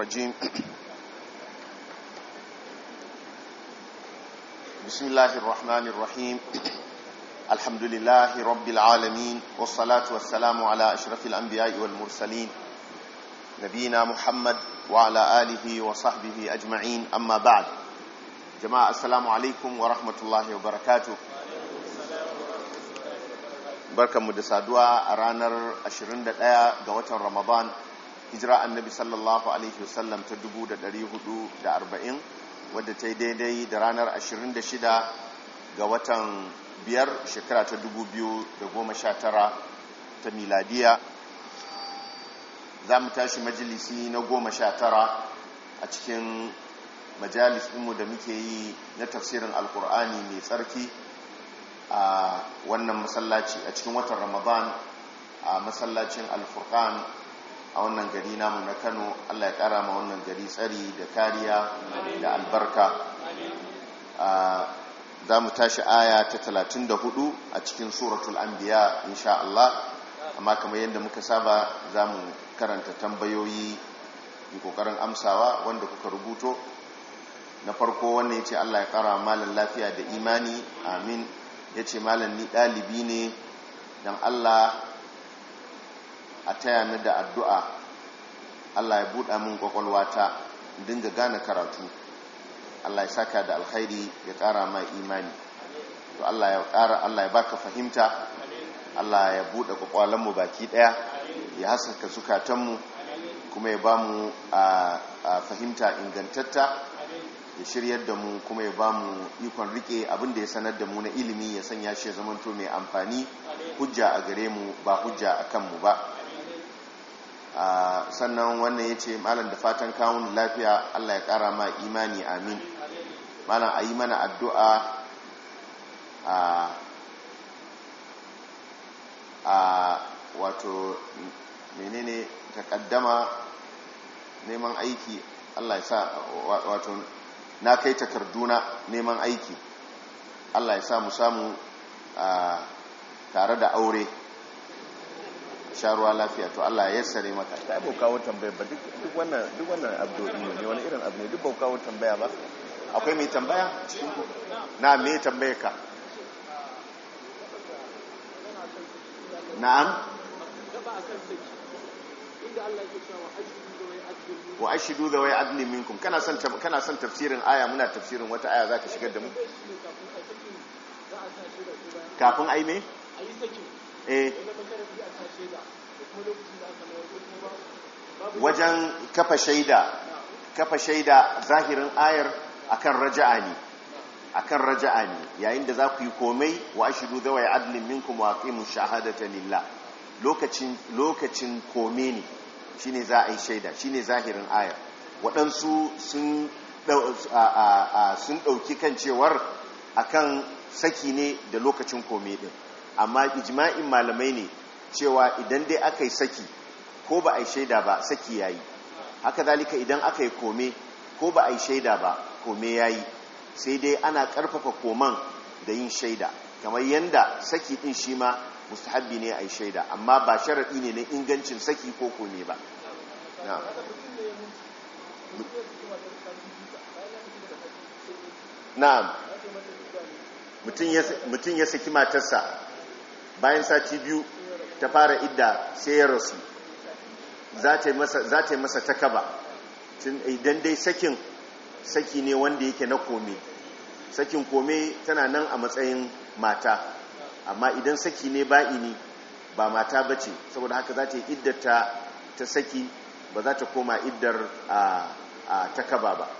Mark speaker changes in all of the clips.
Speaker 1: الرجيم بسم الله الرحمن الرحيم الحمد لله رب العالمين والصلاة والسلام على أشرف الأنبياء والمرسلين نبينا محمد وعلى آله وصحبه أجمعين أما بعد جماعة السلام عليكم ورحمة الله وبركاته barkanmu da saduwa a ranar 21 ga watan ramadan hijira annabi sallallahu alaihi wasallam ta 440 wadda ta yi daidai da ranar 26 ga watan biyar shekara ta 2019 ta miladiya za mu tashi majalisi na 19 a cikin majalis ɗinmu da muke yi na tafsirin alkur'ani mai tsarki a wannan masallaci a cikin watan ramadan a masallacin alfurkan a wannan gari namu na kano allah ya kara ma wannan gari tsari da kariya da albarka za mu tashi aya ta 34 a cikin suratul anbiya insha Allah amma kamar yadda muka saba za mu karanta tambayoyi yi kokarin amsawa wanda kuka rubuto na farko wannan ya ce Allah ya kara malan lafiya da imani amin ya ce malam ni ɗalibi ne don Allah a taya ni da addu'a Allah ya buɗa min ƙwaƙwalwata dinga gane karatu Allah ya saka da alkhairi ya ƙara ma imani to Allah ya ƙara Allah ya baka fahimta Allah ya buɗe ƙwaƙwalanmu baki ɗaya ya haskaka zukatanmu kuma ya ba mu a fahimta ingantatta ya shiryar da mu kuma ya ba mu ikon rike abinda ya sanar da mu na ilimi ya sanya shi ya zamanto mai amfani hujja a gare mu ba hujja a kanmu ba sannan wannan ya ce malam da fatan kawun lafiya allah ya kara ma imani amin malam a yi mana addu'a a wato menene takaddama neman aiki allah ya sa wato na kai takarduna neman aiki Allah ya samu samu a tare da aure sharuwa lafiya to Allah ya yassare maka ta yi kawo tambaya ba duk wannan duk wannan abdodi ne wani irin abu ne duk bau kawo tambaya ba akwai mai tambaya cikin ku na me tambaye ka na'am wa ashidu da wai adlin minkum kana son kana son tafsirin aya muna tafsirin wata aya zaka shigar da mu kafin ai me eh wajen kafa shaida kafa shaida zahirin ayar akan raja'a ne akan raja'a ne yayin da za ku yi komai wa ashidu da wai adlin minkum wa aqimu shahadata lillah lokacin lokacin kome ne shine za a yi shaida shine zahirin ayar waɗansu sun ɗauki kan cewar akan saki ne da lokacin kome ɗin amma ijma'in malamai ne cewa idan dai aka yi saki ko ba a yi shaida ba saki ya yi haka zalika idan aka yi kome ko ba a yi shaida ba kome ya yi sai dai ana ƙarfafa koman da yin shaida kamar yadda saki ɗin shi ma mustahabbi ne a yi shaida amma ba sharaɗi ne na ingancin saki ko kome ba na'am mutum ya saki matarsa bayan sati biyu ta fara idda sai ya rasu za ta yi masa takaba idan dai sakin saki ne wanda yake na kome sakin kome tana nan a matsayin mata amma idan saki ne ba'ini ba mata ba ce saboda haka za ta yi iddata ta saki ba za ta koma iddar a takaba ba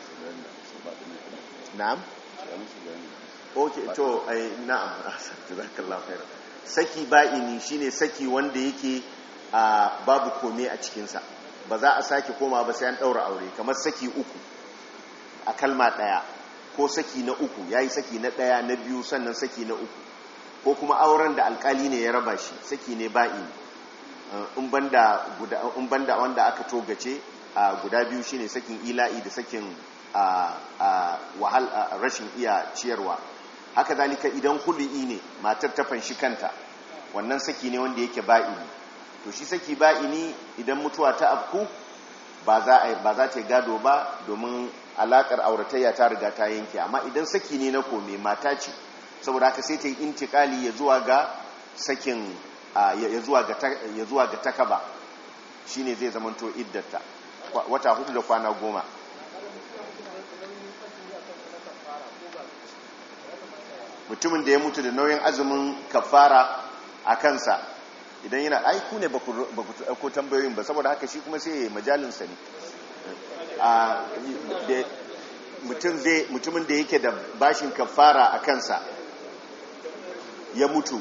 Speaker 1: na'am ok to ai na'am jazakallahu khair saki ba'ini shine saki wanda yake babu kome a cikinsa ba za a sake koma ba sai an daura aure kamar saki uku a kalma daya ko saki na uku yayi saki na daya na biyu sannan saki na uku ko kuma auren da alkali ne ya raba shi saki ne ba'i in banda wanda aka togace a guda biyu shine sakin ila'i da sakin wahal rashin iya ciyarwa haka zalika idan hulu'i ne matar ta fanshi kanta wannan saki ne w'i wanda yake ba'i to shi saki ba'ini idan mutuwa ta afku ba za a ba za ta gado ba domin alakar auratayya ta riga ta yanke amma idan saki ne na kome mata ce saboda haka sai ta yi intikali ya zuwa ga sakin ya zuwa ga ya zuwa ga takaba shine zai zamanto iddata wata hudu da kwana goma mutumin da ya mutu da nauyin azumin kafara a kansa idan yana aiku ne ba ku tambayoyin ba saboda haka shi kuma sai ya yi majalinsa ne mutumin da yake da bashin kafara a kansa ya mutu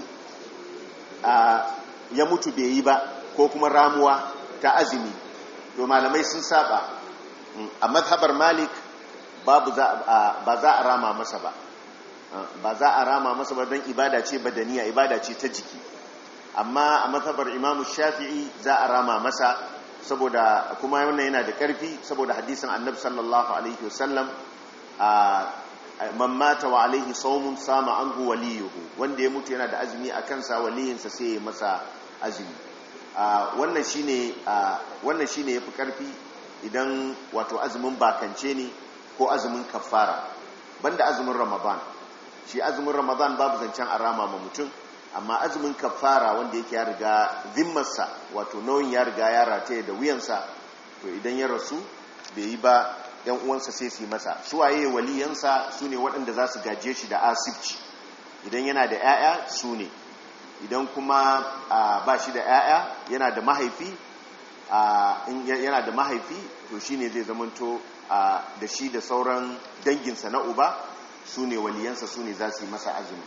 Speaker 1: ya mutu bai yi ba ko kuma ramuwa ta azumi to malamai sun saba a mazhabar malik babu ba za a rama masa ba ba za a rama masa ba don ibada ce badaniya ibada ce ta jiki amma a mazhabar imamu shafi'i za a rama masa saboda kuma wannan yana da ƙarfi saboda hadisin annabi sallallahu alaihi wasallam man mata wa alaihi saumun sama anhu waliyuhu wanda ya mutu yana da azumi a kansa waliyinsa sai ya masa azumi wannan shine wannan shine yafi ƙarfi idan wato azumin bakance ne ko azumin kafara banda azumin ramadan shi azumin ramadan babu zancen arama ma mutum amma azumin kafara wanda yake ya riga zimmarsa wato nauyin ya riga ya rataye da wuyansa to idan ya rasu bai yi ba yan uwansa sai su yi masa suwaye waliyansa su ne waɗanda za su gaje shi da asibci idan yana da 'ya'ya su ne idan kuma ba shi da 'ya'ya yana da mahaifi yana da mahaifi to shi ne zai zamanto da shi da sauran danginsa na uba su ne waliyansa su ne za su yi masa azumi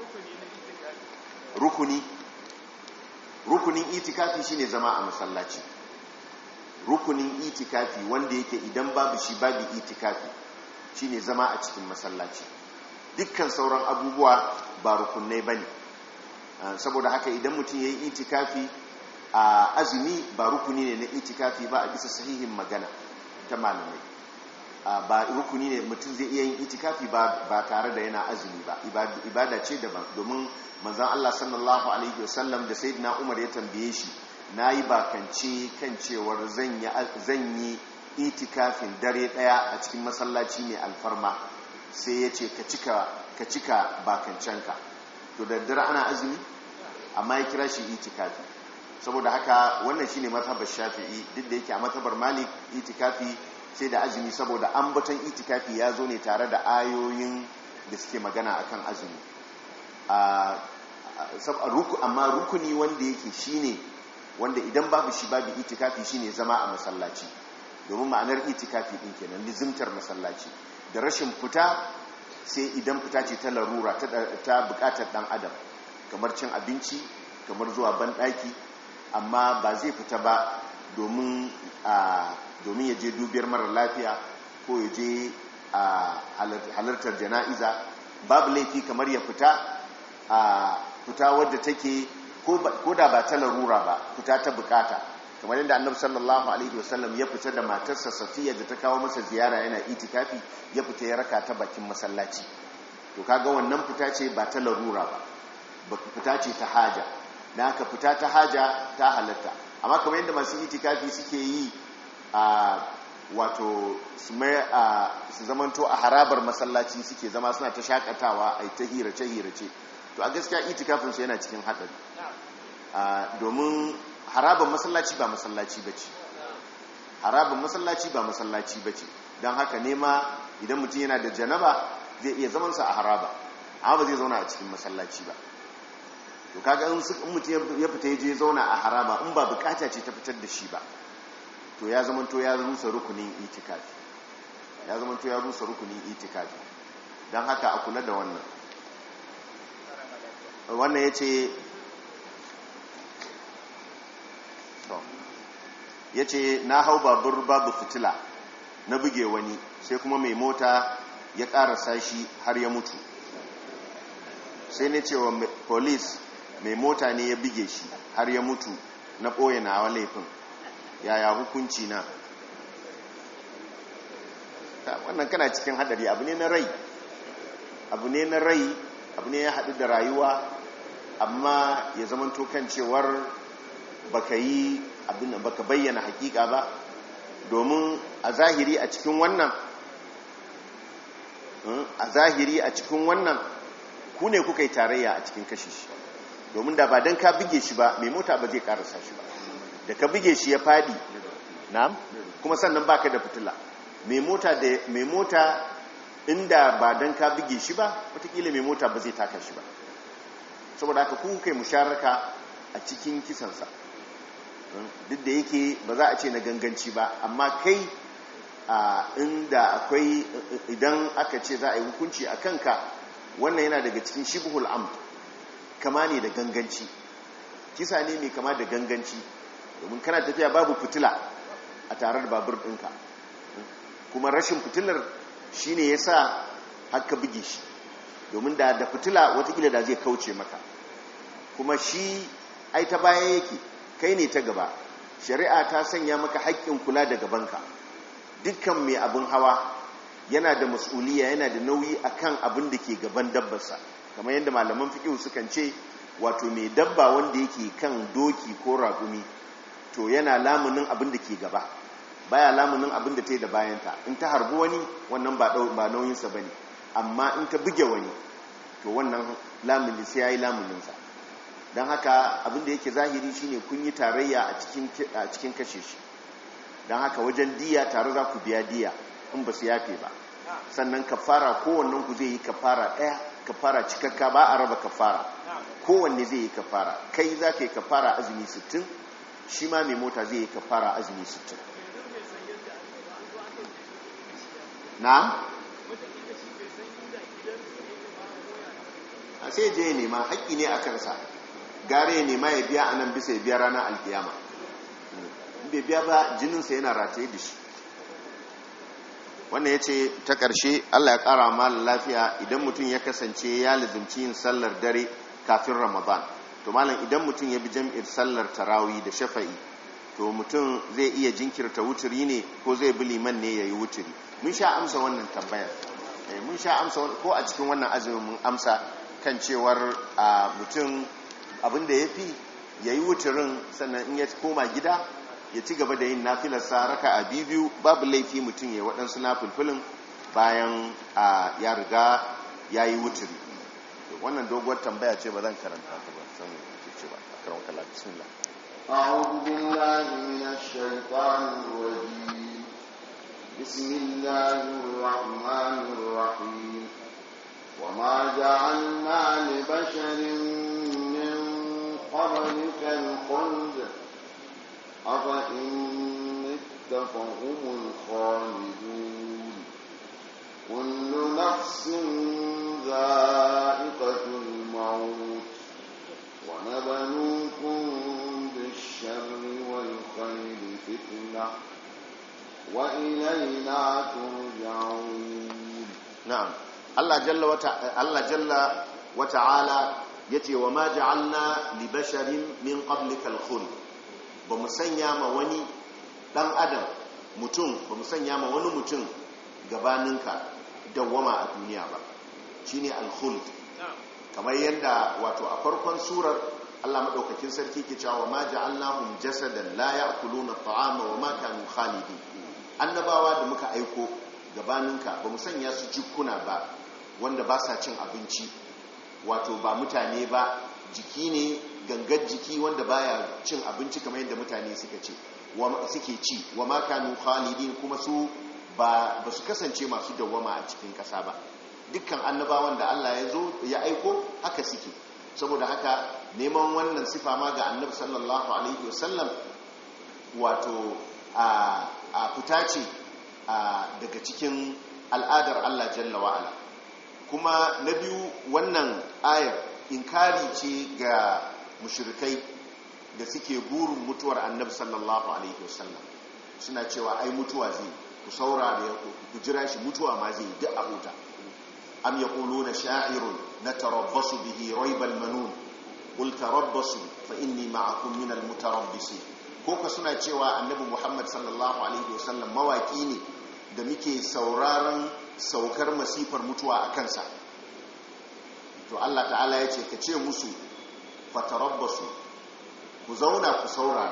Speaker 1: rukuni rukunin itikafi shine zama a masallaci rukunin itikafi wanda yake idan babu shi babu itikafi shine zama a cikin masallaci dukkan sauran abubuwa ba rukunai bane saboda haka idan mutum yayi itikafi a azumi ba rukuni ne na itikafi ba a bisa sahihin magana ta malamai ba rukuni ne mutum zai iya yin itikafi ba tare da yana azumi ba ibada ce daban domin manzan Allah sallallahu alaihi wasallam da sayyidina Umar ya tambaye shi nayi bakance kan cewar zan yi itikafin dare daya a cikin masallaci mai alfarma sai ya ce ka cika ka cika bakancenka to da dare ana azumi amma ya kira shi itikafi saboda haka wannan shine mazhabar Shafi'i duk da yake a mazhabar Malik itikafi sai da azumi saboda ambaton itikafi ya zo ne tare da ayoyin da suke magana akan azumi amma rukuni wanda yake shine wanda idan babu shi babu itikafi shine zama a masallaci domin ma'anar itikafi din kenan lizimtar masallaci da rashin fita sai idan fita ce ta larura ta bukatar dan adam kamar cin abinci kamar zuwa banɗaki amma ba zai fita ba domin domin ya je dubiyar mara lafiya ko ya je halartar jana'iza babu laifi kamar ya fita a fita wadda take ko da ba ta larura ba fita ta bukata kamar yadda annabi sallallahu alaihi wasallam ya fita da matarsa safiya da ta kawo masa ziyara yana itikafi ya fita ya raka ta bakin masallaci to kaga wannan fita ce ba ta larura ba fita ce ta haja na haka fita ta haja ta halatta amma kamar yadda masu itikafi suke yi a wato su zamanto a harabar masallaci suke zama suna ta shakatawa a ta hirace-hirace to a gaskiya itikafinsu yana cikin haɗari domin harabar masallaci ba masallaci ba ce harabar masallaci ba masallaci ba ce don haka nema idan mutum yana da janaba zai iya zamansa a haraba amma ba zai zauna a cikin masallaci ba to kaga in mutum ya fita ya je zauna a haraba in ba bukata ce ta fitar da shi ba to ya zama to ya rusa rukunin itikafi ya zama to ya rusa rukunin itikafi don haka a kula da wannan wannan ya ce ya ce na hau babur babu fitila na buge wani sai kuma mai mota ya karasa shi har ya mutu sai ne cewa polis mai mota ne ya buge shi har ya mutu na ɓoye na laifin yaya hukunci na wannan kana cikin hadari abu ne na rai abu ne na rai abu ne ya haɗu da rayuwa amma ya zamanto kan cewar baka yi abin baka bayyana hakika ba domin a zahiri a cikin wannan a zahiri a cikin wannan ku ne kuka yi tarayya a cikin kashe shi domin da ba don ka buge shi ba mai mota ba zai karasa shi ba da ka buge shi ya fadi na kuma sannan baka da fitila mai mota da mai mota inda ba don ka buge shi ba watakila mai mota ba zai taka shi ba saboda haka ku kai musharaka a cikin kisansa duk da yake ba za a ce na ganganci ba amma kai a inda akwai idan aka ce za a yi hukunci a kanka wannan yana daga cikin shibhul amd kama ne da ganganci kisa ne mai kama da ganganci domin kana tafiya babu fitila a tare da babur ɗinka kuma rashin fitilar shi ne ya sa haka buge shi domin da da fitila watakila da zai kauce maka kuma shi ai ta baya yake kai ne ta gaba shari'a ta sanya maka haƙƙin kula da gabanka dukkan mai abin hawa yana da mas'uliya yana da nauyi akan abin da ke gaban dabbarsa kamar yadda malaman fiƙihu sukan ce wato mai dabba wanda yake kan doki ko raƙumi to yana lamunin abin da ke gaba baya lamunin abin da ta yi da bayanta in ta harbi wani wannan ba nauyinsa ba ne amma in ta buge wani to wannan lamuni sai ya yi lamuninsa don haka abin da yake zahiri shine kun yi tarayya a cikin kashe shi don haka wajen diya tare za ku biya diya in ba su yafe ba sannan kafara kowannen ku zai yi kafara ɗaya kafara cikakka ba a raba kafara kowanne zai yi kafara kai za ka yi kafara azumi 60 shi ma mai mota zai yi kafara azumi 60 na? a sai je ya nema haƙƙi ne a kansa gare ya nema ya biya a nan bisa ya biya ranar alkiyama bai biya ba jininsa yana rataye da shi wannan ya ce ta ƙarshe allah ya ƙara malin lafiya idan mutum ya kasance ya lizimci yin sallar dare kafin ramadan to malam idan mutum ya bi jam'ir sallar tarawi da shafa'i to mutum zai iya jinkirta wuturi ne ko zai bi liman ne ya yi wuturi mun sha amsa wannan tambayar mun sha amsa ko a cikin wannan azumin mun amsa kan cewar mutum abinda ya fi ya yi wuturin sannan in ya koma gida ya ci gaba da yin nafilarsa raka a biyu babu laifi mutum ya waɗansu nafilfilin bayan ya riga ya yi wuturi wannan doguwar tambaya ce ba zan karanta ta ba san ce ba a karon kala bismillah
Speaker 2: أعوذ بالله من الشيطان الرجيم بسم الله الرحمن الرحيم وما جعلنا لبشر من قبلك الخلد أفإن مت فهم الخالدون كل نفس ذائقة الموت ونبلوكم بالشر والخير فتنة وإلينا ترجعون
Speaker 1: na'am Allah jalla wata Allah jalla wa ta'ala yace wa ma ja'alna li basharin min qablikal khuld ba mu sanya ma wani dan adam mutum ba mu sanya ma wani mutum gabaninka dawwama a duniya ba shine al khuld kamar yadda wato a farkon surar Allah madaukakin sarki ke cewa ma ja'alnahum jasadan la ya'kuluna at-ta'ama wa ma kanu khalidin annabawa da muka aiko gabaninka ba mu sanya su jikuna ba wanda ba sa cin abinci wato ba mutane ba jiki ne gangar jiki wanda baya cin abinci kamar yadda mutane suka ce suke ci wa makanu khalidin kuma su ba su kasance masu dawwama a cikin kasa ba dukkan annabawan da Allah ya zo ya aiko haka suke saboda haka neman wannan sifa ma ga annabi sallallahu alaihi wasallam wato a fita ce daga cikin al'adar Allah jalla wa'ala kuma na biyu wannan ayar inkari ce ga mushrikai da suke burin mutuwar annabi sallallahu alaihi wasallam suna cewa ai mutuwa zai ku saurara ya ku jira shi mutuwa ma zai duk a huta am yaquluna sha'irun natarabbasu bihi raibal manun qul tarabbasu fa inni ma'akum minal mutarabbisin ko ka suna cewa annabi Muhammad sallallahu alaihi wasallam mawaki ne da muke sauraron saukar masifar mutuwa a kansa to Allah ta'ala ya ce ka ce musu fatarabbasu ku zauna ku saurara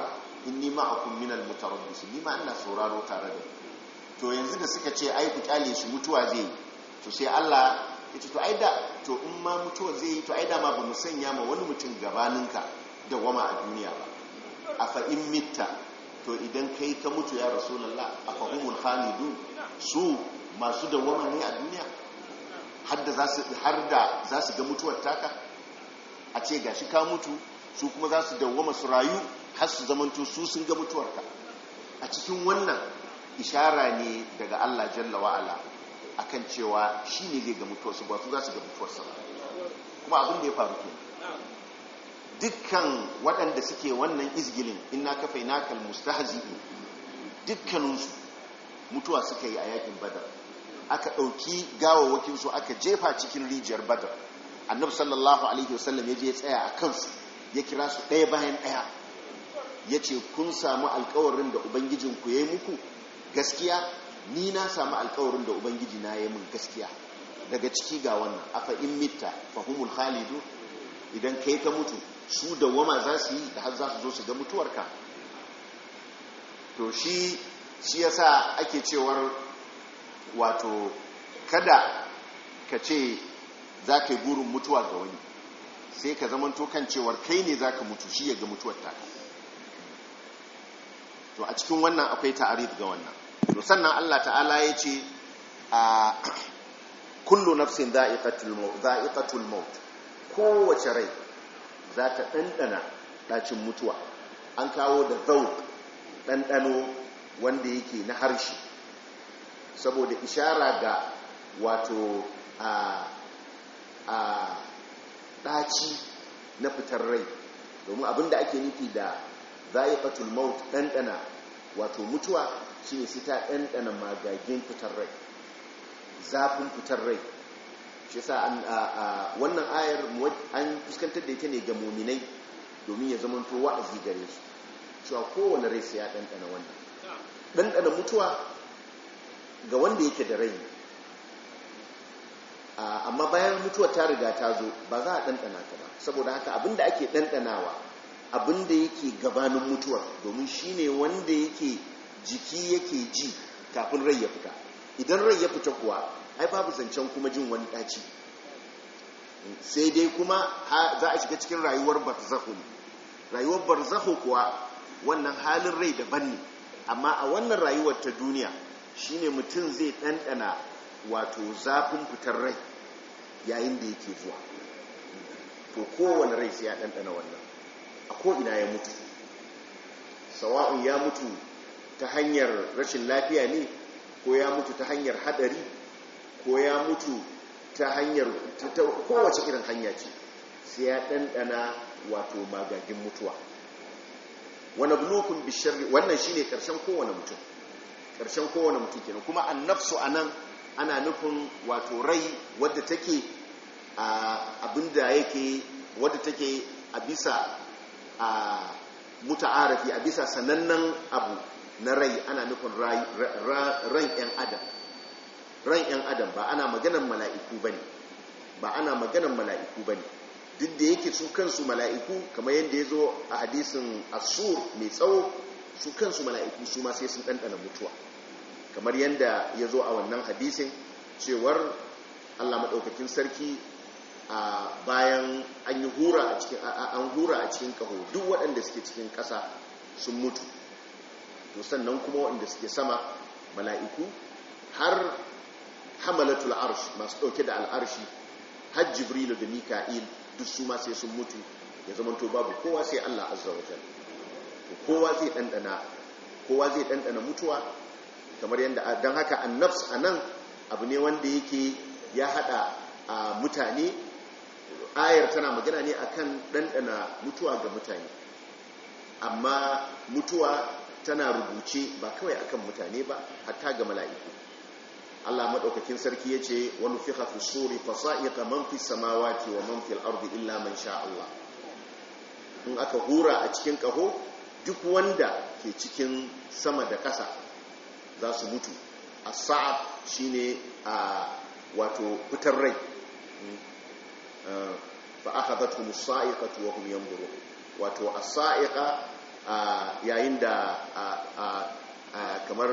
Speaker 1: inni ma'akum minal mutarabbis ni ma ina sauraro tare da to yanzu da suka ce ai ku kyale shi mutuwa zai yi to sai Allah ya ce to ai da to in ma mutuwa zai yi to ai da ma bamu sanya ma wani mutum gabaninka da wama a duniya ba afa in mitta to idan kai ka mutu ya rasulullah afa humul khalidun su masu dawama ne a duniya har da za su ga mutuwar taka a ce gashi ka mutu su kuma za su dawama su rayu har su zamanto su sun ga mutuwarka a cikin wannan ishara ne daga Allah jalla wa'ala akan cewa shi ne zai ga mutuwarsu ba su za su ga mutuwarsa kuma abin da ya faru ke dukkan waɗanda suke wannan izgilin ina kafai nakal mustahzi'i dukkaninsu mutuwa suka yi a yakin badar aka ɗauki gawawakinsu aka jefa cikin rijiyar badar annabi sallallahu alaihi wasallam ya je tsaya a kansu ya kira su ɗaya bayan ɗaya ya ce kun samu alkawarin da ubangijinku ya yi muku gaskiya ni na samu alkawarin da ubangiji na ya min gaskiya daga ciki ga wannan afa in mitta fahimul khalidu idan kai ka mutu su da wama za su yi da har za su zo su ga mutuwarka to shi shi yasa ake cewar wato kada ka ce za ka yi burin mutuwa ga wani sai ka zamanto kan cewar kai ne za ka mutu shi ya ga mutuwar taka to a cikin wannan akwai ta'arif ga wannan to sannan Allah ta'ala ya ce a kullu nafsin za'iqatul maut za'iqatul maut kowace rai za ta dandana dacin mutuwa an kawo da zauq dandano wanda yake na harshe saboda ishara ga wato a a daci na fitar rai domin abinda ake nufi da za'iqatul maut dandana wato mutuwa shine sai ta dandana magagin fitar rai zafin fitar rai shi yasa wannan ayar an fuskantar da ita ne ga muminai domin ya zama to wa'azi gare su cewa kowane rai sai ya dandana wannan dandana mutuwa ga wanda yake da rai amma bayan mutuwa ta riga ta zo ba za a dandana ta ba saboda haka abinda ake dandanawa abinda yake gabanin mutuwar domin shine wanda yake jiki yake ji kafin rai ya fita idan rai ya fita kuwa ai babu zancen kuma jin wani ɗaci sai dai kuma za a shiga cikin rayuwar barzahu ne rayuwar barzahu kuwa wannan halin rai daban ne amma a wannan rayuwar ta duniya shine mutum zai ɗanɗana wato zafin fitar rai yayin da yake zuwa to kowane rai sai ya ɗanɗana wannan a ko'ina ya mutu sawa'un ya mutu ta hanyar rashin lafiya ne ko ya mutu ta hanyar hadari ko ya mutu ta hanyar kowace irin hanya ce sai ya ɗanɗana wato magagin mutuwa wani bulukun bisharri wannan shine ƙarshen kowane mutum ƙarshen kowane mutum kenan kuma an nafsu a nan ana nufin wato rai wadda take abinda yake wadda take a bisa a muta'arafi a bisa sanannen abu na rai ana nufin ran 'yan adam ran 'yan adam ba ana maganan mala'iku ba ne ba ana maganan mala'iku ba ne duk da yake su kansu mala'iku kamar yadda ya zo a hadisin asur mai tsawo su kansu mala'iku su ma sai sun ɗanɗana mutuwa kamar yadda ya zo a wannan hadisin cewar allah maɗaukakin sarki a bayan an yi hura a cikin an hura a cikin ƙaho duk waɗanda suke cikin ƙasa sun mutu to sannan kuma waɗanda suke sama mala'iku har hamalatul arsh masu ɗauke da al'arshi har jibrilu da mika'il duk su ma sai sun mutu ya zama to babu kowa sai Allah azza wa jalla kowa zai ɗanɗana kowa zai ɗanɗana mutuwa kamar yadda don haka annafs a nan abu ne wanda yake ya haɗa a mutane ayar tana magana ne akan ɗanɗana mutuwa ga mutane amma mutuwa tana rubuce ba kawai akan mutane ba hatta ga mala'iku Allah madaukakin sarki yace wa nufikha fi suri fasa'iqa man fi samawati wa man fil ardi illa man sha Allah in aka hura a cikin kaho duk wanda ke cikin sama da ƙasa za su mutu as-sa'ab shine a wato fitar rai fa akhadathum as-sa'iqatu wa hum yanzurun wato as-sa'iqa yayin da kamar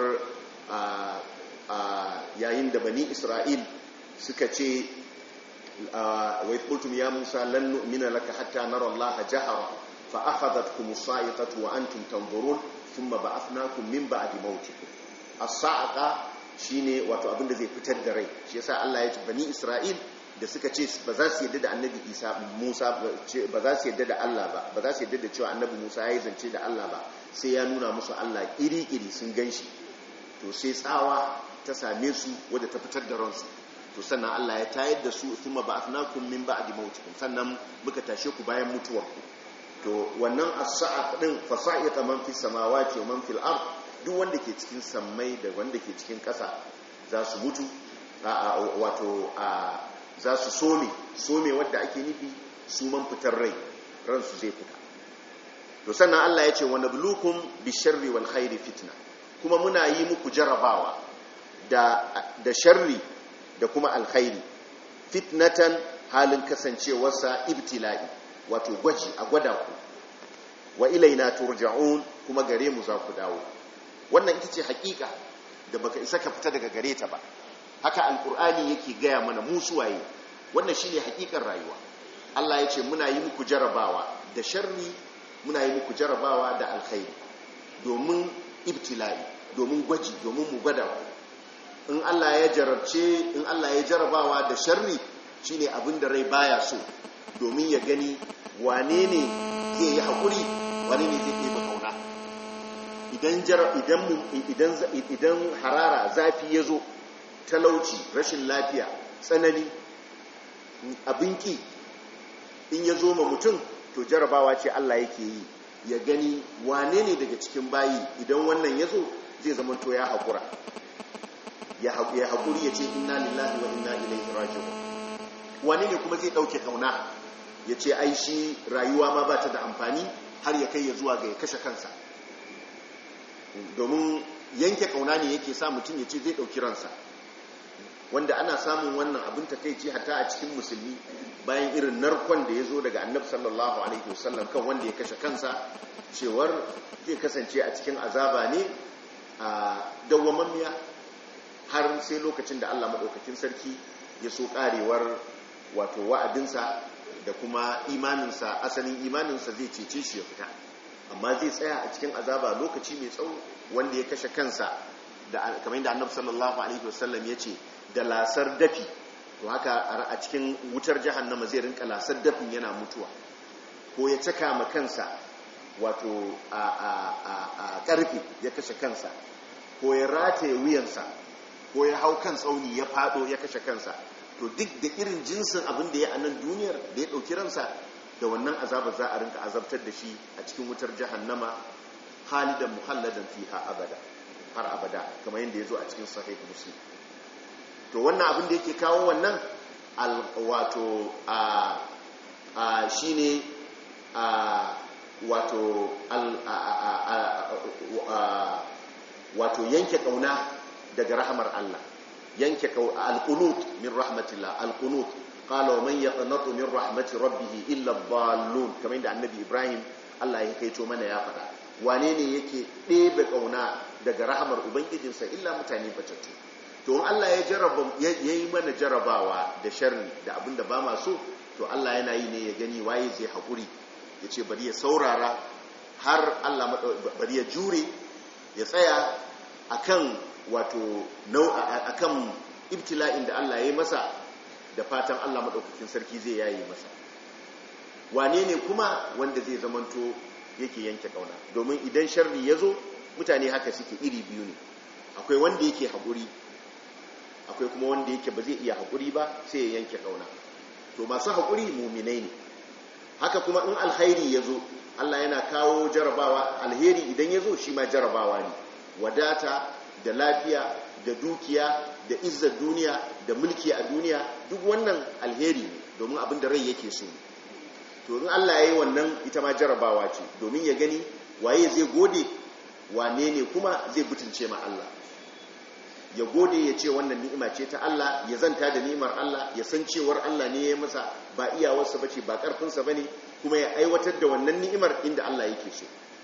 Speaker 1: yayin da bani isra'il suka ce wa qultum ya musa lan nu'mina laka hatta nara allaha jahara fa akhadhatkum as-sa'iqatu wa antum tanzurun thumma ba'athnakum min ba'di mautikum as-sa'iqa shine wato abin da zai fitar da rai shi yasa Allah ya ce bani isra'il da suka ce ba za su yadda da annabi isa musa ba za su yadda da Allah ba ba za su yadda da cewa annabi musa ya yi zance da Allah ba sai ya nuna musu Allah iri-iri sun gan shi to sai tsawa ta same su wadda ta fitar da ransu to sannan Allah ya tayar da su thumma ba'athnakum min ba'di mautikum sannan muka tashe ku bayan mutuwar ku to wannan as-sa'a din fasa'iqa man fis samawati wa man fil ard duk wanda ke cikin sammai da wanda ke cikin ƙasa za su mutu wato za su some some wadda ake nufi su man fitar rai ransu zai fita to sannan Allah ya ce wa nablukum bisharri wal khairi fitna kuma muna yi muku jarabawa da da sharri da kuma alkhairi fitnatan halin kasancewarsa ibtila'i wato gwaji a gwada ku wa ilaina turja'un kuma gare mu za ku dawo wannan ita ce hakika da baka isa ka fita daga gare ta ba haka alkur'ani yake gaya mana mu suwaye wannan shine hakikar rayuwa Allah ya ce muna yi muku jarabawa da sharri muna yi muku jarabawa da alkhairi domin ibtila'i domin gwaji domin mu gwada ku in Allah ya jarabce in Allah ya jarabawa da sharri shine abin da rai baya so domin ya gani wane ne zai yi hakuri wane ne zai yi kauna idan idan idan harara zafi ya zo talauci rashin lafiya tsanani abinki in ya zo ma mutum to jarabawa ce Allah yake yi ya gani wane ne daga cikin bayi idan wannan ya zo zai zama to ya haƙura ya haƙuri ya ce inna lillahi wa inna ilaihi raji'un wane ne kuma zai ɗauke kauna ya ce ai shi rayuwa ma ba ta da amfani har ya kai ya zuwa ga ya kashe kansa domin yanke kauna ne yake sa mutum ya ce zai ɗauki ransa wanda ana samun wannan abin takeici hatta a cikin musulmi bayan irin narkon da ya zo daga annabi sallallahu alaihi wasallam kan wanda ya kashe kansa cewar zai kasance a cikin azaba ne a dawwamammiya har sai lokacin da Allah maɗaukakin sarki ya so ƙarewar wato wa'adinsa da kuma imaninsa asalin imaninsa zai cece shi ya fita amma zai tsaya a cikin azaba lokaci mai tsawo wanda ya kashe kansa da kamar yadda annabi sallallahu alaihi wasallam ya ce da lasar dafi to haka a cikin wutar jahannama zai rinka lasar dafin yana mutuwa ko ya caka ma kansa wato a karfe ya kashe kansa ko ya rataye wuyansa ko ya hau kan tsauni ya fado ya kashe kansa to duk da irin jinsin abin da ya a nan duniyar da ya ɗauki ransa da wannan azaba za a rinka azabtar da shi a cikin wutar jahannama halidan muhalladan fiha abada har abada kamar yadda ya zo a cikin sahih muslim to wannan abin da yake kawo wannan wato a shine a wato wato yanke kauna daga rahamar Allah yanke alqunut min rahmatillah alqunut qala wa man yaqnatu min rahmati rabbih illa dhallun kamar inda annabi Ibrahim Allah ya kaito mana ya faɗa wane ne yake ɗebe kauna daga rahamar ubangijinsa illa mutane batattu to in Allah ya jarraba yayi mana jarabawa da sharri da abinda ba ma so to Allah yana yi ne ya gani waye zai hakuri yace bari ya saurara har Allah bari ya jure ya tsaya akan wato akan ibtila'in da Allah ya yi masa da fatan Allah maɗaukakin sarki zai yayi masa wane ne kuma wanda zai zamanto yake yanke ƙauna domin idan sharri ya zo mutane haka suke iri biyu ne akwai wanda yake haƙuri akwai kuma wanda yake ba zai iya haƙuri ba sai ya yanke ƙauna to masu haƙuri muminai ne haka kuma in alhairi ya zo Allah yana kawo jarabawa alheri idan ya zo shi ma jarabawa ne wadata da lafiya da dukiya da izzar duniya da mulki a duniya duk wannan alheri ne domin abin da rai yake so to in Allah ya yi wannan ita ma jarabawa ce domin ya gani waye zai gode wane ne kuma zai butulce ma Allah ya gode ya ce wannan ni'ima ce ta Allah ya zanta da ni'imar Allah ya san cewar Allah ne ya masa ba iyawarsa bace ba karfinsa bane kuma ya aiwatar da wannan ni'imar inda Allah yake so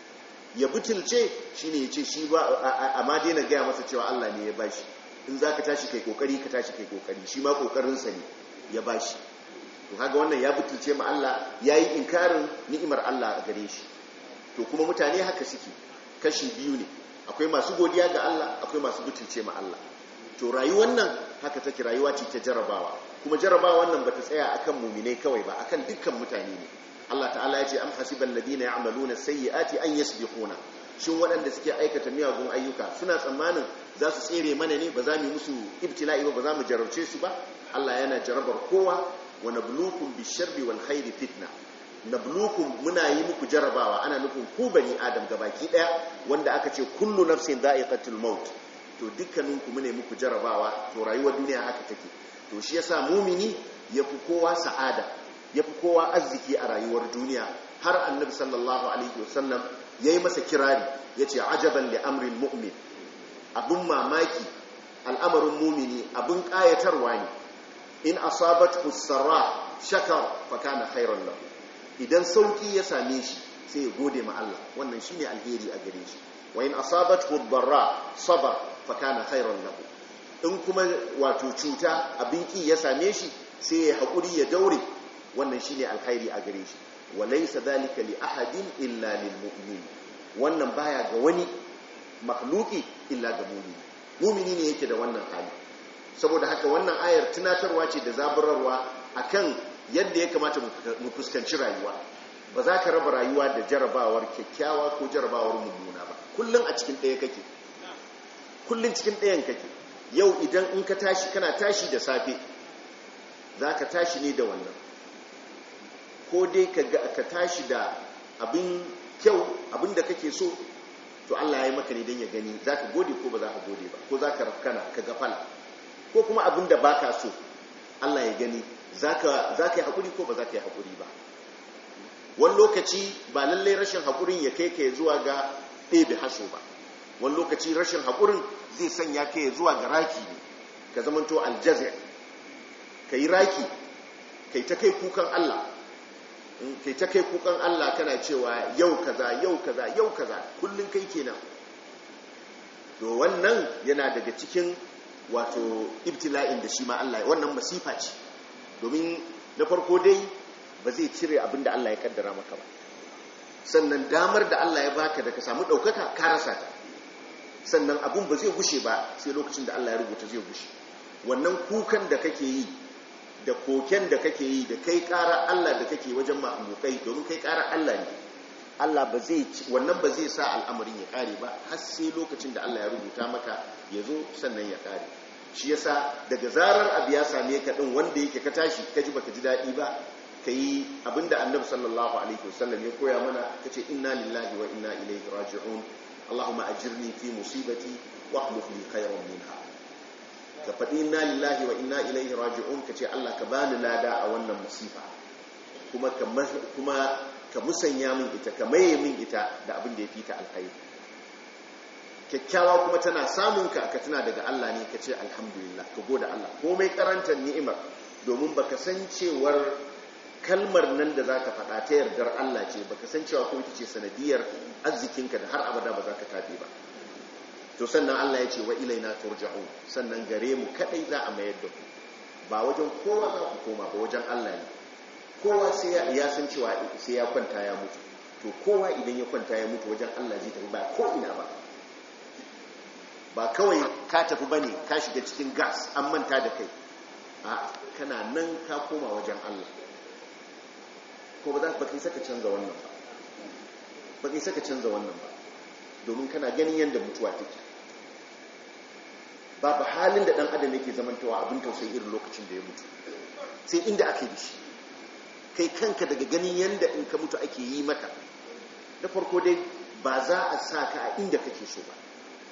Speaker 1: ya butulce shine ya ce shi ba amma daina gaya masa cewa Allah ne ya bashi in za ka tashi kai kokari ka tashi kai kokari shi ma kokarinsa ne ya bashi to kaga wannan ya butulce ma Allah yayi inkarin ni'imar Allah a gare shi to kuma mutane haka suke kashi biyu ne akwai masu godiya ga Allah akwai masu butulce ma Allah to rayuwar nan haka take rayuwa ce ta jarabawa kuma jarabawa wannan bata tsaya akan muminai kawai ba akan dukkan mutane ne Allah ta'ala ya ce am hasibal ladina ya'maluna sayyi'ati an yasbiquna shin waɗanda suke aikata miyagun ayyuka suna tsammanin za su tsere mana ne ba za mu musu ibtila'i ba ba za mu jarabce su ba Allah yana jarabar kowa wa nabluukum bisharri wal khairi fitna nabluukum muna yi muku jarabawa ana nufin ku bani adam gabaki daya wanda aka ce kullu nafsin dha'iqatul maut to dukkaninku mune muku jarabawa to rayuwar duniya haka take to shi yasa mumini yafi kowa sa'ada yafi kowa arziki a rayuwar duniya har annabi sallallahu alaihi wasallam yayi masa kirari yace ajaban li amril mu'min abun mamaki al'amarin mumini abun kayatarwa ne in asabathu sarra shakar fa kana khairan lahu idan sauki ya same shi sai ya gode ma Allah wannan shine alheri a gare shi wa in asabathu darra sabar fa kana khairan lahu in kuma wato cuta abin ki ya same shi sai ya hakuri ya daure wannan shine alkhairi a gare shi wa laysa dhalika li ahadin illa lil mu'min wannan baya ga wani makhluki illa ga mu'mini mu'mini ne yake da wannan hali saboda haka wannan ayar tunatarwa ce da zaburarwa akan yadda ya kamata mu fuskanci rayuwa ba za ka raba rayuwa da jarabawar kyakkyawa ko jarabawar mummuna ba kullum a cikin ɗaya kake kullum cikin ɗayan kake yau idan in ka tashi kana tashi da safe za ka tashi ne da wannan ko dai ka tashi da abin kyau abin da kake so to Allah ya yi maka ne don ya gani za ka gode ko ba za ka gode ba ko za ka rafkana ka gafala ko kuma abin da ba ka so Allah ya gani za ka yi haƙuri ko ba za ka yi haƙuri ba wani lokaci ba lallai rashin haƙurin ya kai ka zuwa ga ɗebe haso ba wani lokaci rashin haƙurin zai sanya ka zuwa ga raki ne ka zamanto aljazir ka yi raki kai ta kai kukan Allah kai ta kai kukan Allah kana cewa yau kaza yau kaza yau kaza kullum kai kenan to wannan yana daga cikin wato ibtila'in da shi ma Allah wannan masifa ce domin na farko dai ba zai cire abin da Allah ya kaddara maka ba sannan damar da Allah ya baka da ka samu ɗaukaka ka rasa ta sannan abun ba zai gushe ba sai lokacin da Allah ya rubuta zai gushe wannan kukan da kake yi da koken da kake yi da kai ƙara Allah da kake wajen mahmukai domin kai ƙara Allah ne Allah ba zai wannan ba zai sa al'amarin ya ƙare ba har sai lokacin da Allah ya rubuta maka ya zo sannan ya ƙare shi yasa daga zarar abu ya same ka din wanda yake ka tashi ka ji baka ji daɗi ba ka yi abinda annabi sallallahu alaihi wasallam ya koya mana ka ce inna lillahi wa inna ilaihi raji'un allahumma ajirni fi musibati wa akhlif li khayran minha ka faɗi inna lillahi wa inna ilaihi raji'un ka ce Allah ka bani lada a wannan musifa kuma ka kuma ka musanya min ita ka maye min ita da abin da ya fita alkhairi kyakkyawa kuma tana samun ka ka tuna daga Allah ne ka ce alhamdulillah ka gode Allah komai karantar ni'imar domin baka san cewar kalmar nan da zaka faɗa ta yardar Allah ce baka san cewa ko ita ce sanadiyar arzikinka da har abada ba za ka tafi ba to sannan Allah ya ce wa ilaina turja'un sannan gare mu kadai za a mayar da ku ba wajen kowa za ku koma ba wajen Allah ne kowa sai ya san cewa sai ya kwanta ya mutu to kowa idan ya kwanta ya mutu wajen Allah zai tafi ba ko ina ba ba kawai ka tafi ba ne ka shiga cikin gas an manta da kai a kana nan ka koma wajen Allah ko ba za ka kai saka canza wannan ba ba kai saka canza wannan ba domin kana ganin yadda mutuwa take babu halin da dan adam yake zamantawa abin tausayi irin lokacin da ya mutu sai inda aka yi shi kai kanka daga ganin yadda in ka mutu ake yi maka da farko dai ba za a sa ka a inda kake so ba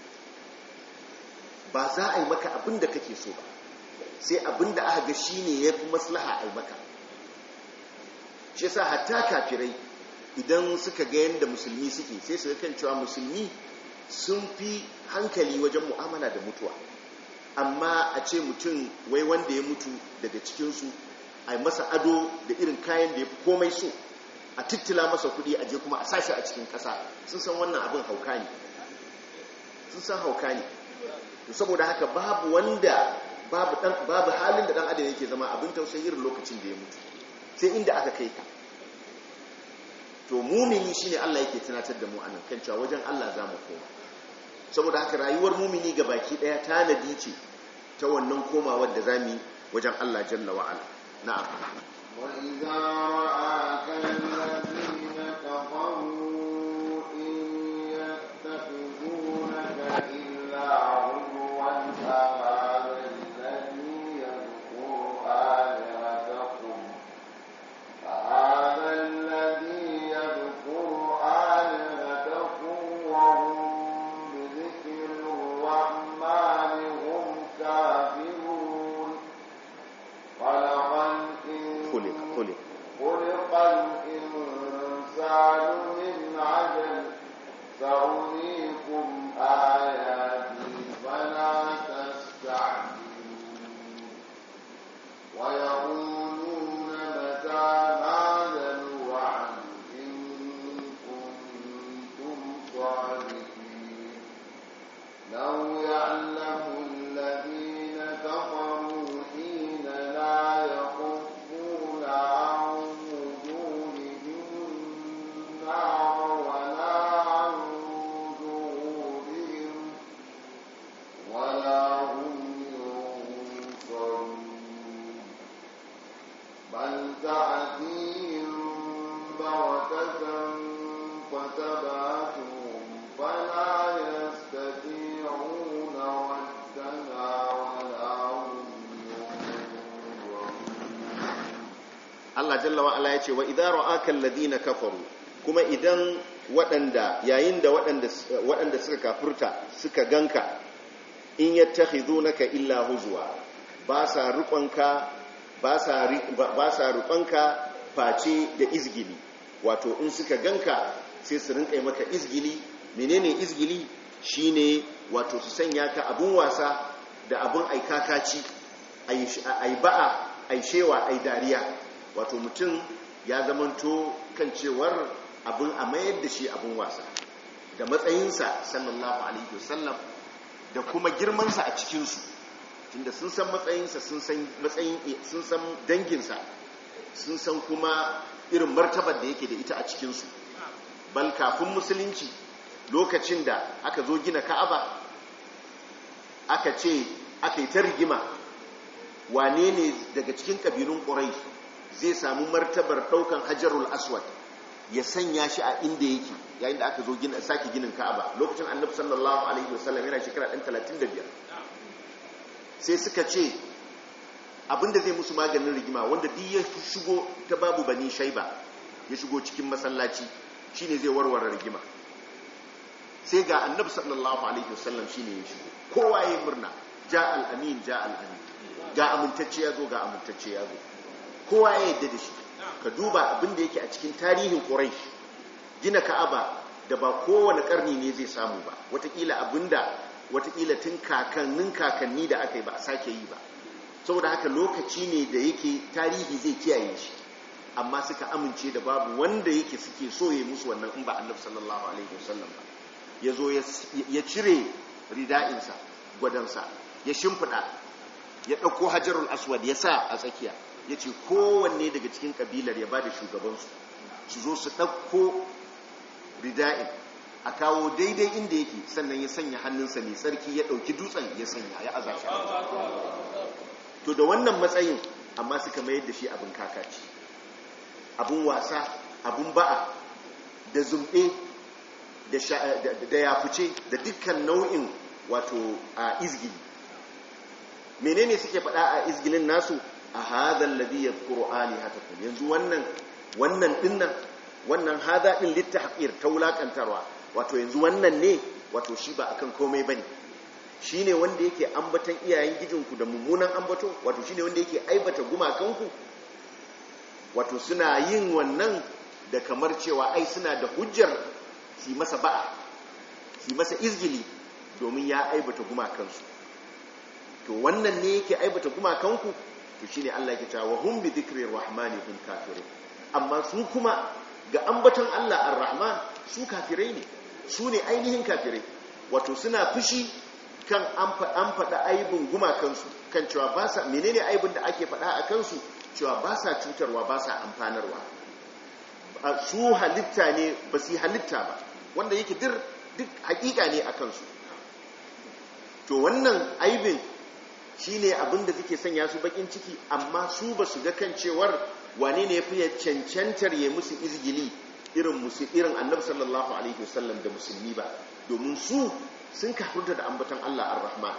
Speaker 1: ba za a yi maka abin da kake so ba sai abin da aka ga shi ne ya fi maslaha a yi maka shi yasa hatta kafirai idan suka ga yadda musulmi suke sai su kan cewa musulmi sun fi hankali wajen mu'amala da mutuwa amma a ce mutum wai wanda ya mutu daga cikinsu a yi masa ado da irin kayan da ya fi komai so a tittila masa kuɗi a je kuma a sashi a cikin ƙasa sun san wannan abin hauka ne sun san hauka ne to saboda haka babu wanda babu dan babu halin da dan adam yake zama abin tausayi irin lokacin da ya mutu sai inda aka kai ka to mumini shine Allah yake tunatar da mu anan kan cewa wajen Allah za mu koma saboda haka rayuwar mumini ga baki daya tanadi ce ta wannan komawar da zamu yi wajen Allah jalla wa ala na'am
Speaker 2: وإذا رآك الذين كفروا إن يتخذونك إلا عدوا أهذا الذي يذكر آلهتكم أهذا الذي يذكر آلهتكم وهم بذكر الرحمن هم كافرون خلق
Speaker 1: خلق خلق
Speaker 2: خلق الإنسان من عجل سأريكم آياتي فلا تستعجلون ويقولون متى هذا الوعد إن كنتم صادقين لو يعلم الذين كفروا حين لا يكفون عن وجوههم النار ولا عن ظهورهم ولا هم ينصرون بل تأتيهم بغتة فتبعتهم فلا يستطيعون ردها ولا هم ينظرون
Speaker 1: Allah jalla wa ala yace wa idza ra'aka alladhina kafaru kuma idan waɗanda yayin da waɗanda waɗanda suka kafurta suka ganka in yattakhidunaka illa huzwa ba sa ruƙonka ba sa ri- ba ba sa ruƙonka face da izgili wato in suka ganka sai su rinƙa maka izgili menene izgili shine wato su sanya ka abun wasa da abun aikakaci ai ba'a ai shewa ai dariya wato mutum ya zamanto kan cewar abin a mayar da shi abin wasa da matsayinsa sallallahu alaihi wasallam da kuma girmansa a cikinsu tunda sun san matsayinsa sun san matsayin sun san danginsa sun san kuma irin martabar da yake da ita a cikinsu bal kafin musulunci lokacin da aka zo gina ka'aba aka ce aka yi ta rigima wane ne daga cikin ƙabilun ƙurai zai samu martabar ɗaukan hajarul aswad ya sanya shi a inda yake yayin da aka zo gina sake ginin ka'aba lokacin annabi sallallahu alaihi wasallam yana shekara ɗan 35 sai suka ce abinda zai musu maganin rigima wanda duk ya shigo ta babu bani shaiba ya shigo cikin masallaci shine zai warware rigima sai ga annabi sallallahu alaihi wasallam shine ya shigo kowa ya murna ja al-amin ja al-amin ga amintacce ya zo ga amintacce ya zo kowa ya yadda da shi ka duba abin da yake a cikin tarihin quraish gina ka'aba da ba kowane karni ne zai samu ba watakila abinda watakila tun kakannin kakanni da aka yi ba a sake yi ba saboda haka lokaci ne da yake tarihi zai kiyaye shi amma suka amince da babu wanda yake suke so ya musu wannan in ba annabi sallallahu alaihi wasallam ba ya zo ya cire rida'insa gwadansa ya shimfiɗa ya ɗauko hajarul aswad ya sa a tsakiya ya ce kowanne daga cikin ƙabilar ya ba da shugabansu su zo su ɗauko rida'in a kawo daidai inda yake sannan ya sanya hannunsa mai tsarki ya ɗauki dutsen ya sanya ya aza shi to da wannan matsayin amma suka mayar da shi abin kakaci abin wasa abin ba'a da zumbe da yafuce da dukkan nau'in wato a izgili menene suke faɗa a izgilin nasu a hadal ladhi yadhkuru alihatakum yanzu wannan wannan dinnan wannan hada din littahqir ta wulakantarwa wato yanzu wannan ne wato shi ba akan komai bane shine wanda yake ambatan iyayen gijinku da mummunan ambato wato shine wanda yake aibata gumakanku wato suna yin wannan da kamar cewa ai suna da hujjar su masa ba'a su masa izgili domin ya aibata gumakansu to wannan ne yake aibata gumakanku to shine Allah yake cewa hum bi dhikri rahmani hum kafirun amma su kuma ga ambaton Allah ar-rahman su kafirai ne su ne ainihin kafirai wato suna fushi kan an faɗa aibin gumakansu kan cewa ba sa menene aibin da ake faɗa a kansu cewa ba sa cutarwa ba sa amfanarwa su halitta ne ba su yi halitta ba wanda yake duk hakika ne a kansu to wannan aibin shi ne abin da suke sanya su bakin ciki amma su ba su ga kan cewar wane ne ya fi cancantar ya musu izgili irin irin annabi sallallahu alaihi wasallam da musulmi ba domin su sun kafurta da ambaton Allah ar-Rahman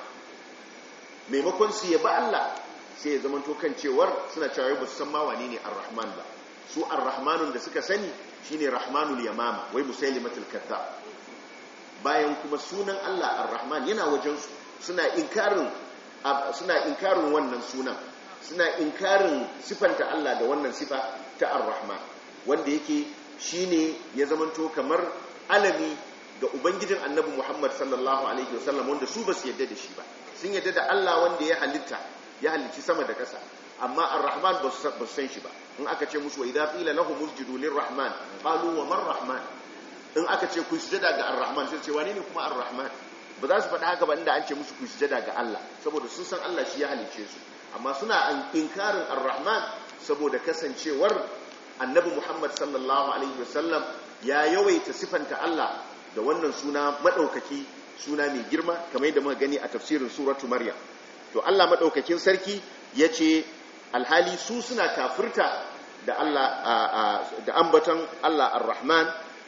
Speaker 1: maimakon su yaba Allah sai ya zamanto kan cewar suna cewa ba su san ma wane ne ar-Rahman ba su ar-Rahmanun da suka sani shine Rahmanul Yamama wai Musailimatul Kadhdhab bayan kuma sunan Allah ar-Rahman yana wajen su suna inkarin suna inkarin wannan sunan suna inkarin sifanta Allah da wannan sifa ta ar-Rahman wanda yake shine ya zamanto kamar alami ga ubangijin annabi Muhammad sallallahu alaihi wasallam wanda su ba su yadda da shi ba sun yadda da Allah wanda ya halitta ya halicci sama da ƙasa amma ar-rahman ba su san shi ba in aka ce musu wa idza qila lahum usjudu lir-rahman qalu wa man rahman in aka ce ku sujada ga ar-rahman sai ce wane ne kuma ar-rahman ba za su faɗa haka ba inda an ce musu ku sujada ga Allah saboda sun san Allah shi ya halicce su amma suna inkarin ar-rahman saboda kasancewar annabi Muhammad sallallahu alaihi wasallam ya yawaita sifanta Allah da wannan suna madaukaki suna mai girma kamar yadda muka gani a tafsirin suratu maryam to Allah madaukakin sarki yace alhali su suna kafirta da Allah da ambaton Allah ar-rahman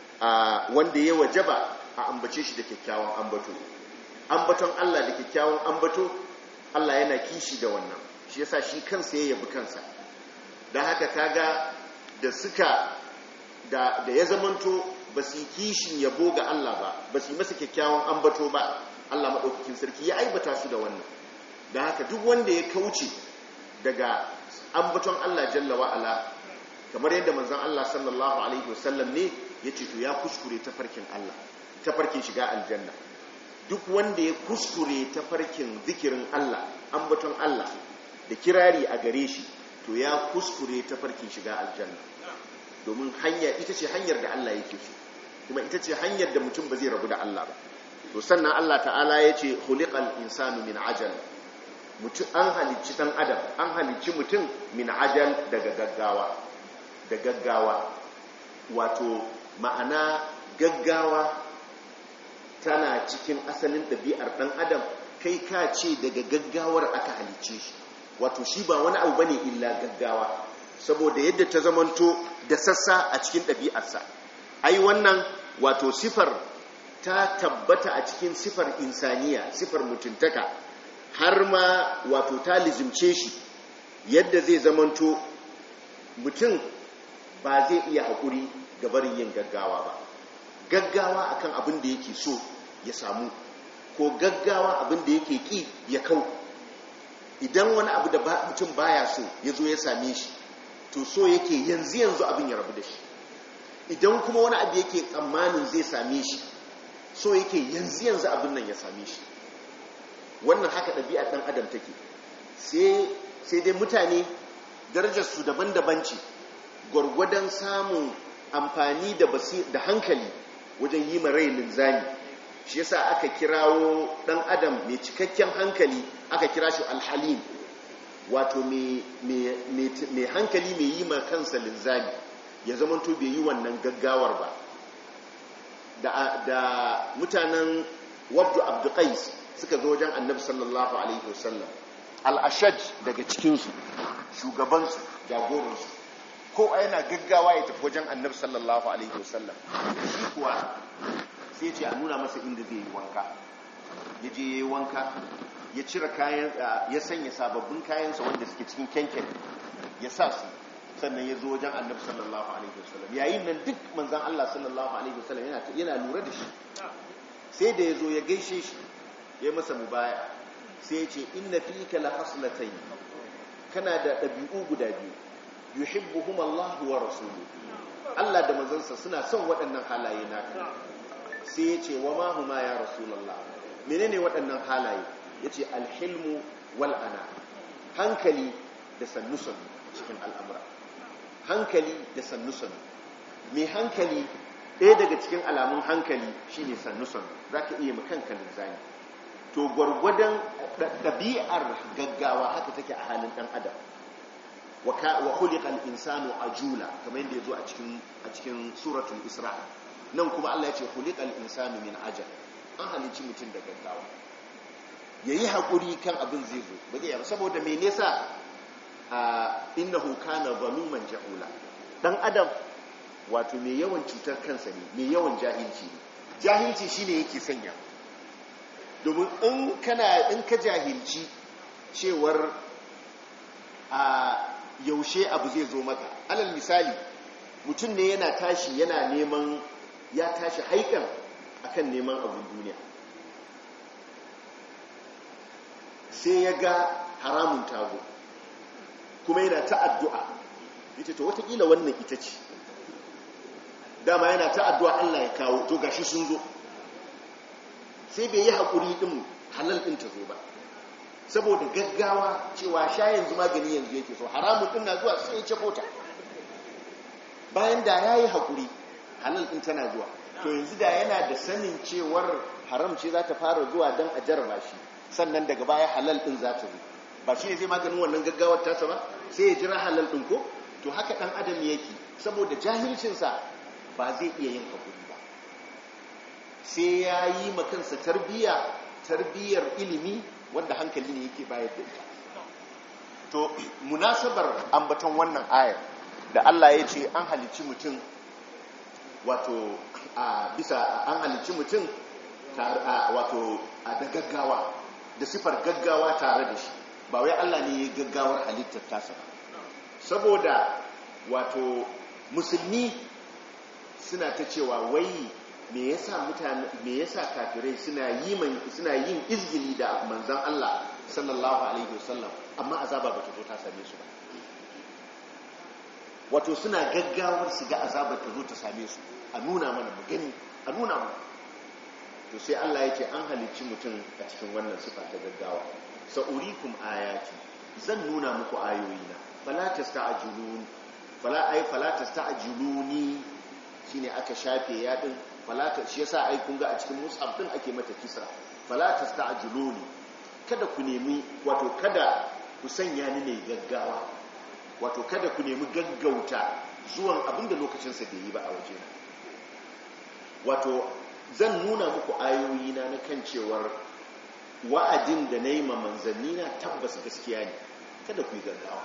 Speaker 1: wanda ya wajaba a ambace shi da kyakkyawan ambato ambaton Allah da kyakkyawan ambato Allah yana kishi da wannan shi yasa shi kansa ya yabi kansa dan haka kaga da suka da da ya zamanto ba su kishin yabo ga Allah ba ba su yi masa kyakkyawan ambato ba Allah madaukakin sarki ya aibata su da wannan dan haka duk wanda ya kauce daga ambaton Allah jalla wa ala kamar yadda manzon Allah sallallahu alaihi wasallam ne yace to ya kuskure tafarkin Allah tafarkin shiga aljanna duk wanda ya kuskure tafarkin zikirin Allah ambaton Allah da kirari a gare shi to ya kuskure tafarkin shiga aljanna domin hanya ita ce hanyar da Allah yake so kuma ita ce hanyar da mutum ba zai rabu da Allah ba to sannan Allah ta'ala ya ce khuliqal insanu min ajal mutum an halicci dan adam an halicci mutum min ajal daga gaggawa da gaggawa wato ma'ana gaggawa tana cikin asalin ɗabi'ar ɗan adam kai ka ce daga gaggawar aka halicce shi wato shi ba wani abu bane illa gaggawa saboda yadda ta zamanto da sassa a cikin ɗabi'arsa ai wannan wato sifar ta tabbata a cikin sifar insaniya sifar mutuntaka har ma wato ta lizimce shi yadda zai zamanto mutum ba zai iya haƙuri ga barin yin gaggawa ba gaggawa akan abin da yake so ya samu ko gaggawa abin da yake ƙi ya kau idan wani abu da mutum baya so ya zo ya same shi to so yake yanzu yanzu abin ya rabu da shi idan kuma wani abu yake tsammanin zai same shi so yake yanzu yanzu abin nan ya same shi wannan haka ɗabi'a ɗan adam take sai dai mutane darajarsu daban-daban ce gwargwadon samun amfani da hankali wajen yi rai linzami shi yasa aka kirawo ɗan adam mai cikakken hankali aka kira shi alhalim wato mai hankali mai yi ma kansa linzami ya zamanto bai yi wannan gaggawar ba da mutanen wabdu abduqais suka zo wajen annabi sallallahu alaihi wasallam al-ashaj daga cikinsu shugabansu jagoransu ko yana gaggawa ya tafi wajen annabi sallallahu alaihi wasallam shi kuwa sai ce a nuna masa inda zai yi wanka ya je ya yi wanka ya cire kayan ya sanya sababbin kayansa wanda suke cikin kenken ya sa su sannan ya zo wajen annabi sallallahu alaihi wasallam yayin nan duk manzan Allah sallallahu alaihi wasallam yana lura da shi sai da ya zo ya gaishe shi ya masa mubaya sai ya ce inna fika la haslatayn kana da ɗabi'u guda biyu yuhibbuhum Allah wa rasuluhu Allah da manzansa suna son waɗannan halaye naka sai ya ce wa ma huma ya rasulullah menene waɗannan halaye yace alhilmu wal ana hankali da sannusan cikin al'amura hankali da sannusan mai hankali ɗaya daga cikin alamun hankali shine sannu-sannu za ka iya makanka linzami to gwargwadon ɗabi'ar gaggawa haka take a halin ɗan adam wa khuliqal insanu ajula kamar yadda yazo a cikin a cikin suratul isra nan kuma Allah ya ce khuliqal insanu min ajal an halicci mutum da gaggawa yayi hakuri kan abin zai zo ba zai saboda me nesa innahu kana zaluman jahula dan adam wato mai yawan cutar kansa ne mai yawan jahilci ne jahilci shine yake sanya domin in kana in ka jahilci cewar a yaushe abu zai zo maka alal misali mutum ne yana tashi yana neman ya tashi haikan akan neman abin duniya sai ya ga haramun tago kuma yana ta addu'a ita to watakila wannan ita ce dama yana ta addu'a Allah ya kawo to gashi sun zo sai bai yi haƙuri ɗin halal ɗin ta zo ba saboda gaggawa cewa sha yanzu magani yanzu yake so haramun ɗin na zuwa sai ya ce kota bayan da ya yi haƙuri halal ɗin tana zuwa to yanzu da yana da sanin cewar haram ce za ta fara zuwa don a jarraba shi sannan daga baya halal ɗin za ta zo ba shi ne zai maganin wannan gaggawar tasa ba sai ya jira halal ɗin ko to haka ɗan adam yake saboda jahilcinsa ba zai iya yin haƙuri ba sai ya yi makansa tarbiyya tarbiyyar ilimi wanda hankali ne yake bayar da ita to munasabar ambaton wannan ayar da Allah ya ce an halicci mutum wato a bisa an halicci mutum wato a da gaggawa da sifar gaggawa tare da shi ba wai Allah ne ya gaggawar halittar tasa saboda wato musulmi suna ta cewa wai me yasa mutane me yasa kafirai suna yi suna yin izgili da manzon Allah sallallahu alaihi wasallam amma azaba bata zo ta same su ba wato suna gaggawar su ga azabar ta zo ta same su a nuna mana mu gani a nuna mu to sai Allah yake an halicci mutum a cikin wannan sifa ta gaggawa sa'urikum ayati zan nuna muku ayoyina fala tasta'jilun fala ay fala tasta'jiluni shine aka shafe yadin fala ta shi yasa ai kun ga a cikin mus'ab din ake mata kisra fala tasta'jiluni kada ku nemi wato kada ku sanya ni ne gaggawa wato kada ku nemi gaggauta zuwan abinda lokacinsa bai yi ba a waje wato zan nuna muku ayoyina na kan cewar wa'adin da na yi ma manzannina tabbas gaskiya ne kada ku yi gaggawa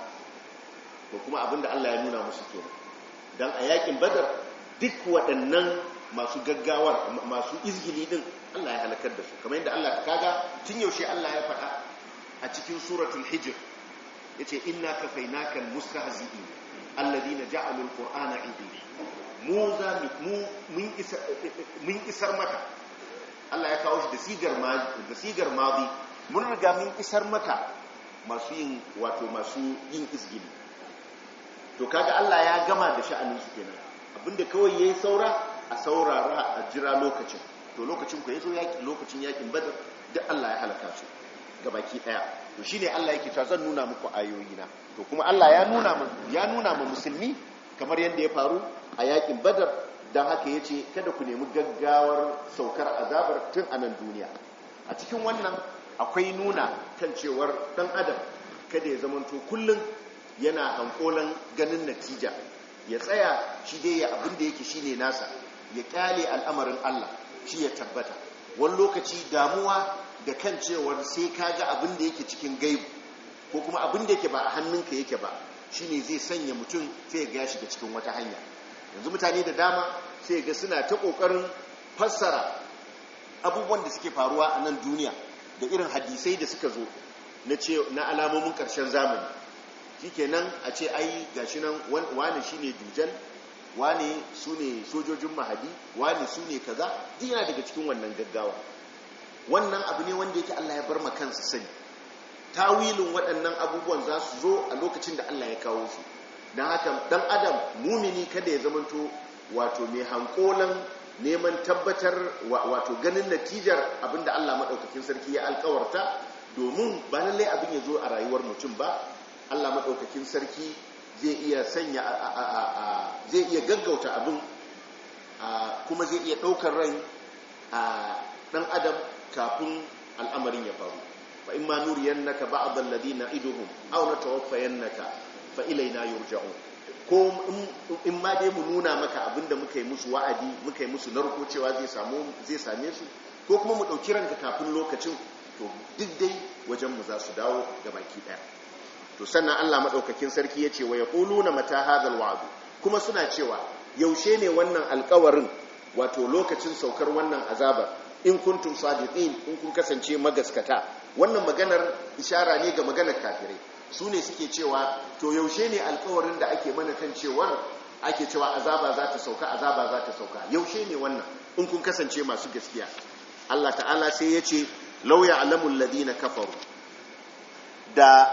Speaker 1: ko kuma abinda Allah ya nuna musu kenan dan a yakin badar duk waɗannan masu gaggawar masu izgili din Allah ya halakar da su kamar yadda Allah kaga tun yaushe Allah ya faɗa a cikin suratul hijr yace inna kafaynaka almustahzi'in alladhina ja'alu alqur'ana 'idin mu za mu mun isar mun isar maka Allah ya kawo shi da sigar da sigar madi mun riga mun isar maka masu yin wato masu yin izgili to kaga Allah ya gama da sha'anin su kenan abinda kawai yayi saura a saurara a jira lokacin to lokacin ku yazo yaki lokacin yakin badar duk Allah ya halaka su gabaki daya to shine Allah yake cewa zan nuna muku ayoyina to kuma Allah ya nuna mu ya nuna mu musulmi kamar yadda ya faru a yakin badar dan haka yace kada ku nemi gaggawar saukar azabar tun a nan duniya a cikin wannan akwai nuna kan cewar dan adam kada ya zamanto kullun yana hankolan ganin natija ya tsaya shi dai ya abin da yake shine nasa ya kyale al'amarin Allah shi ya tabbata wani lokaci damuwa da kan cewar sai ka ga abin da yake cikin gaibu ko kuma abin da yake ba a hannunka yake ba shine zai sanya mutum sai ya ga shiga cikin wata hanya yanzu mutane da dama sai ga suna ta kokarin fassara abubuwan da suke faruwa a nan duniya da irin hadisai da suka zo na ce na alamomin karshen zamani shikenan a ce ai gashi nan wani shine dujal wane su ne sojojin mahadi wane su ne kaza duk yana daga cikin wannan gaggawa wannan abu ne wanda yake Allah ya bar ma kansa sani tawilin waɗannan abubuwan za su zo a lokacin da Allah ya kawo su don haka dan adam mumini kada ya zamanto wato mai hankolan neman tabbatar wato ganin natijar abinda Allah maɗaukakin sarki ya alkawarta domin ba lallai abin ya zo a rayuwar mutum ba Allah maɗaukakin sarki zai iya sanya zai iya gaggauta abin kuma zai iya ɗaukar rai a ɗan adam kafin al'amarin ya faru fa in ma nuriyannaka ba'd alladhina iduhum aw natawaffayannaka fa ilaina yurja'un ko in ma dai mu nuna maka abinda muka yi musu wa'adi muka yi musu narko cewa zai samu zai same su ko kuma mu dauki ranka kafin lokacin to duk dai wajen mu za su dawo ga baki daya to sannan Allah madaukakin sarki yace wa yaquluna mata hadhal wa'd kuma suna cewa yaushe ne wannan alƙawarin wato lokacin saukar wannan azabar in kuntum sadiqin in kun kasance magaskata wannan maganar ishara ne ga maganar kafirai su ne suke cewa to yaushe ne alkawarin da ake mana kan cewar ake cewa azaba za ta sauka azaba za ta sauka yaushe ne wannan in kun kasance masu gaskiya Allah ta'ala sai ya ce lauya alamun ladina kafaru da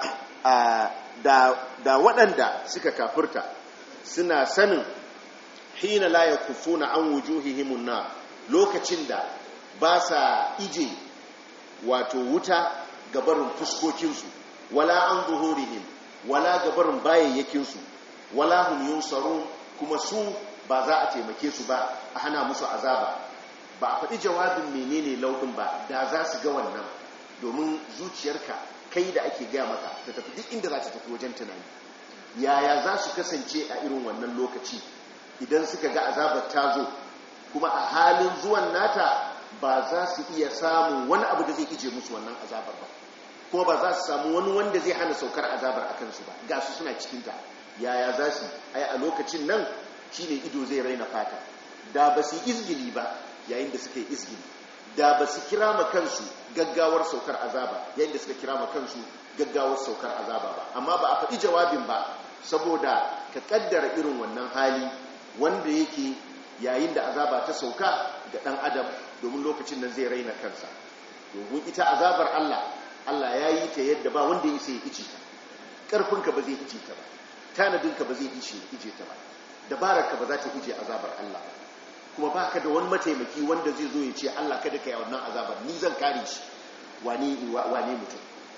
Speaker 1: da da waɗanda suka kafurta suna sanin hina la yakufuna an wujuhihimun na lokacin da ba sa ije wato wuta gabarin fuskokinsu wala an zuhurihim wala gabarin bayayyakinsu wala hum yunsarun kuma su ba za a taimake su ba a hana musu azaba ba a faɗi jawabin menene lauɗin ba da za su ga wannan domin zuciyarka kai da ake gaya maka ta tafi duk inda za ta tafi wajen tunani yaya za su kasance a irin wannan lokaci idan suka ga azabar ta zo kuma a halin zuwan nata ba za su iya samun wani abu da zai ije musu wannan azabar ba kuma ba za su samu wani wanda zai hana saukar azabar a kansu ba ga su suna cikinta yaya za su ai a lokacin nan shine ido zai raina fata da ba su izgili ba yayin da suka yi izgili da ba su kira ma kansu gaggawar saukar azaba yayin da suka kira ma kansu gaggawar saukar azaba ba amma ba a faɗi jawabin ba saboda ka kaddara irin wannan hali wanda yake yayin da azaba ta sauka ga ɗan adam domin lokacin nan zai raina kansa domin ita azabar Allah Allah ya yi ta yadda ba wanda ya sai ije ta ƙarfinka ba zai ije ta ba tanadinka ba zai ije ta ba dabararka ba za ta ije azabar Allah kuma ba ka da wani mataimaki wanda zai zo ya ce Allah kada ka yi wannan azabar ni zan kare shi wane mutum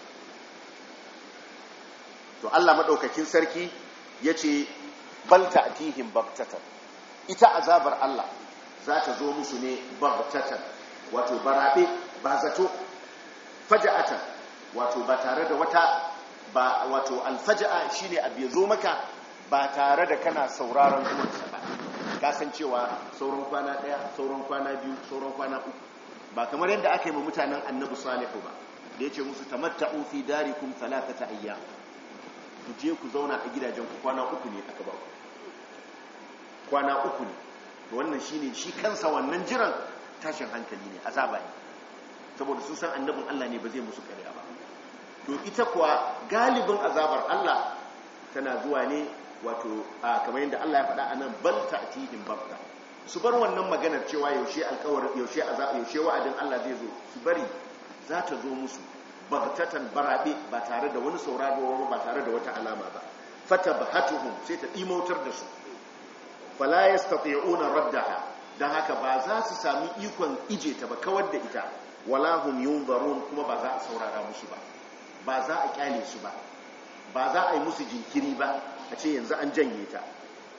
Speaker 1: to Allah maɗaukakin sarki ya ce balta a tihin baktatan ita azabar Allah za ta zo musu ne baktatan wato barabe ba zato faja'atan wato ba tare da wata ba wato alfaja'a shine abu ya zo maka ba tare da kana sauraron zuwansa ba kasancewa sauran kwana daya sauran kwana biyu sauran kwana uku ba kamar yadda aka yi ma mutanen annabi salihu ba da ya ce musu tamatta'u fi darikum thalathata ayyam ku je ku zauna a gidajen ku kwana uku ne aka ba ku kwana uku ne to wannan shine shi kansa wannan jiran tashin hankali ne azaba ne saboda sun san annabin Allah ne ba zai musu ƙarya ba to ita kuwa galibin azabar Allah tana zuwa ne wato kamar yadda Allah ya faɗa anan bal ta'tihim babta su bar wannan maganar cewa yaushe alƙawarin yaushe yaushe wa'adin Allah zai zo su bari za ta zo musu bagtatan barabe ba tare da wani sauraro ba tare da wata alama ba fatabhatuhum sai ta dimautar da su fala yastati'una raddaha dan haka ba za su sami ikon ije ta ba kawar da ita wala hum yunzarun kuma ba za a saurara musu ba ba za a kyale su ba ba za a yi musu jinkiri ba a ce yanzu an janye ta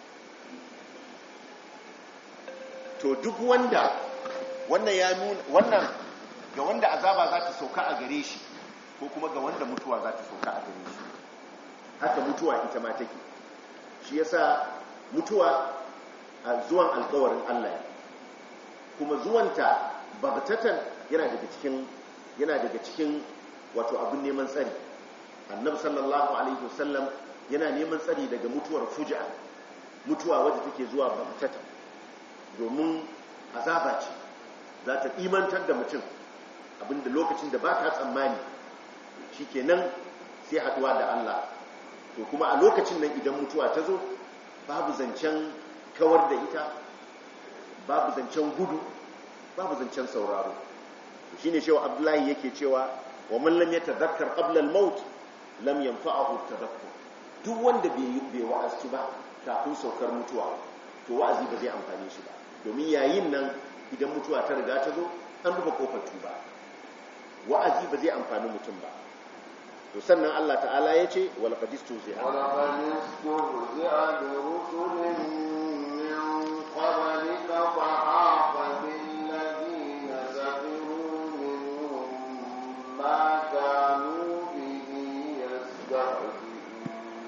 Speaker 1: to duk wanda wannan ya nuna wannan ga wanda azaba za ta sauka a gare shi ko kuma ga wanda mutuwa za ta sauka a gare shi haka mutuwa ita ma take shi yasa mutuwa a zuwan alkawarin Allah ya kuma zuwanta bagtatan yana daga cikin yana daga cikin wato abin neman tsari annabi sallallahu alaihi wasallam yana neman tsari daga mutuwar fuja mutuwa wadda take zuwa bagtatan domin azaba ce za ta imantar da mutum abinda lokacin da ba ka tsammani shi kenan sai haduwa da Allah to kuma a lokacin nan idan mutuwa ta zo babu zancen kawar da ita babu zancen gudu babu zancen sauraro shi ne cewa abdullahi yake cewa wa man lam yatadhakkar qabla al-maut lam yanfa'ahu at-tadhakkur duk wanda bai bai wa'azi ba kafin saukar mutuwa to wa'azi ba zai amfane shi ba domin yayin nan idan mutuwa ta riga ta zo an rufe kofar tuba wa'azi ba zai amfani mutum ba to sannan Allah ta'ala ya ce wal qadistu zai
Speaker 2: ولقد استهزئ برسل من قبلك فحاق بالذين سخروا منهم ما كانوا به يستهزئون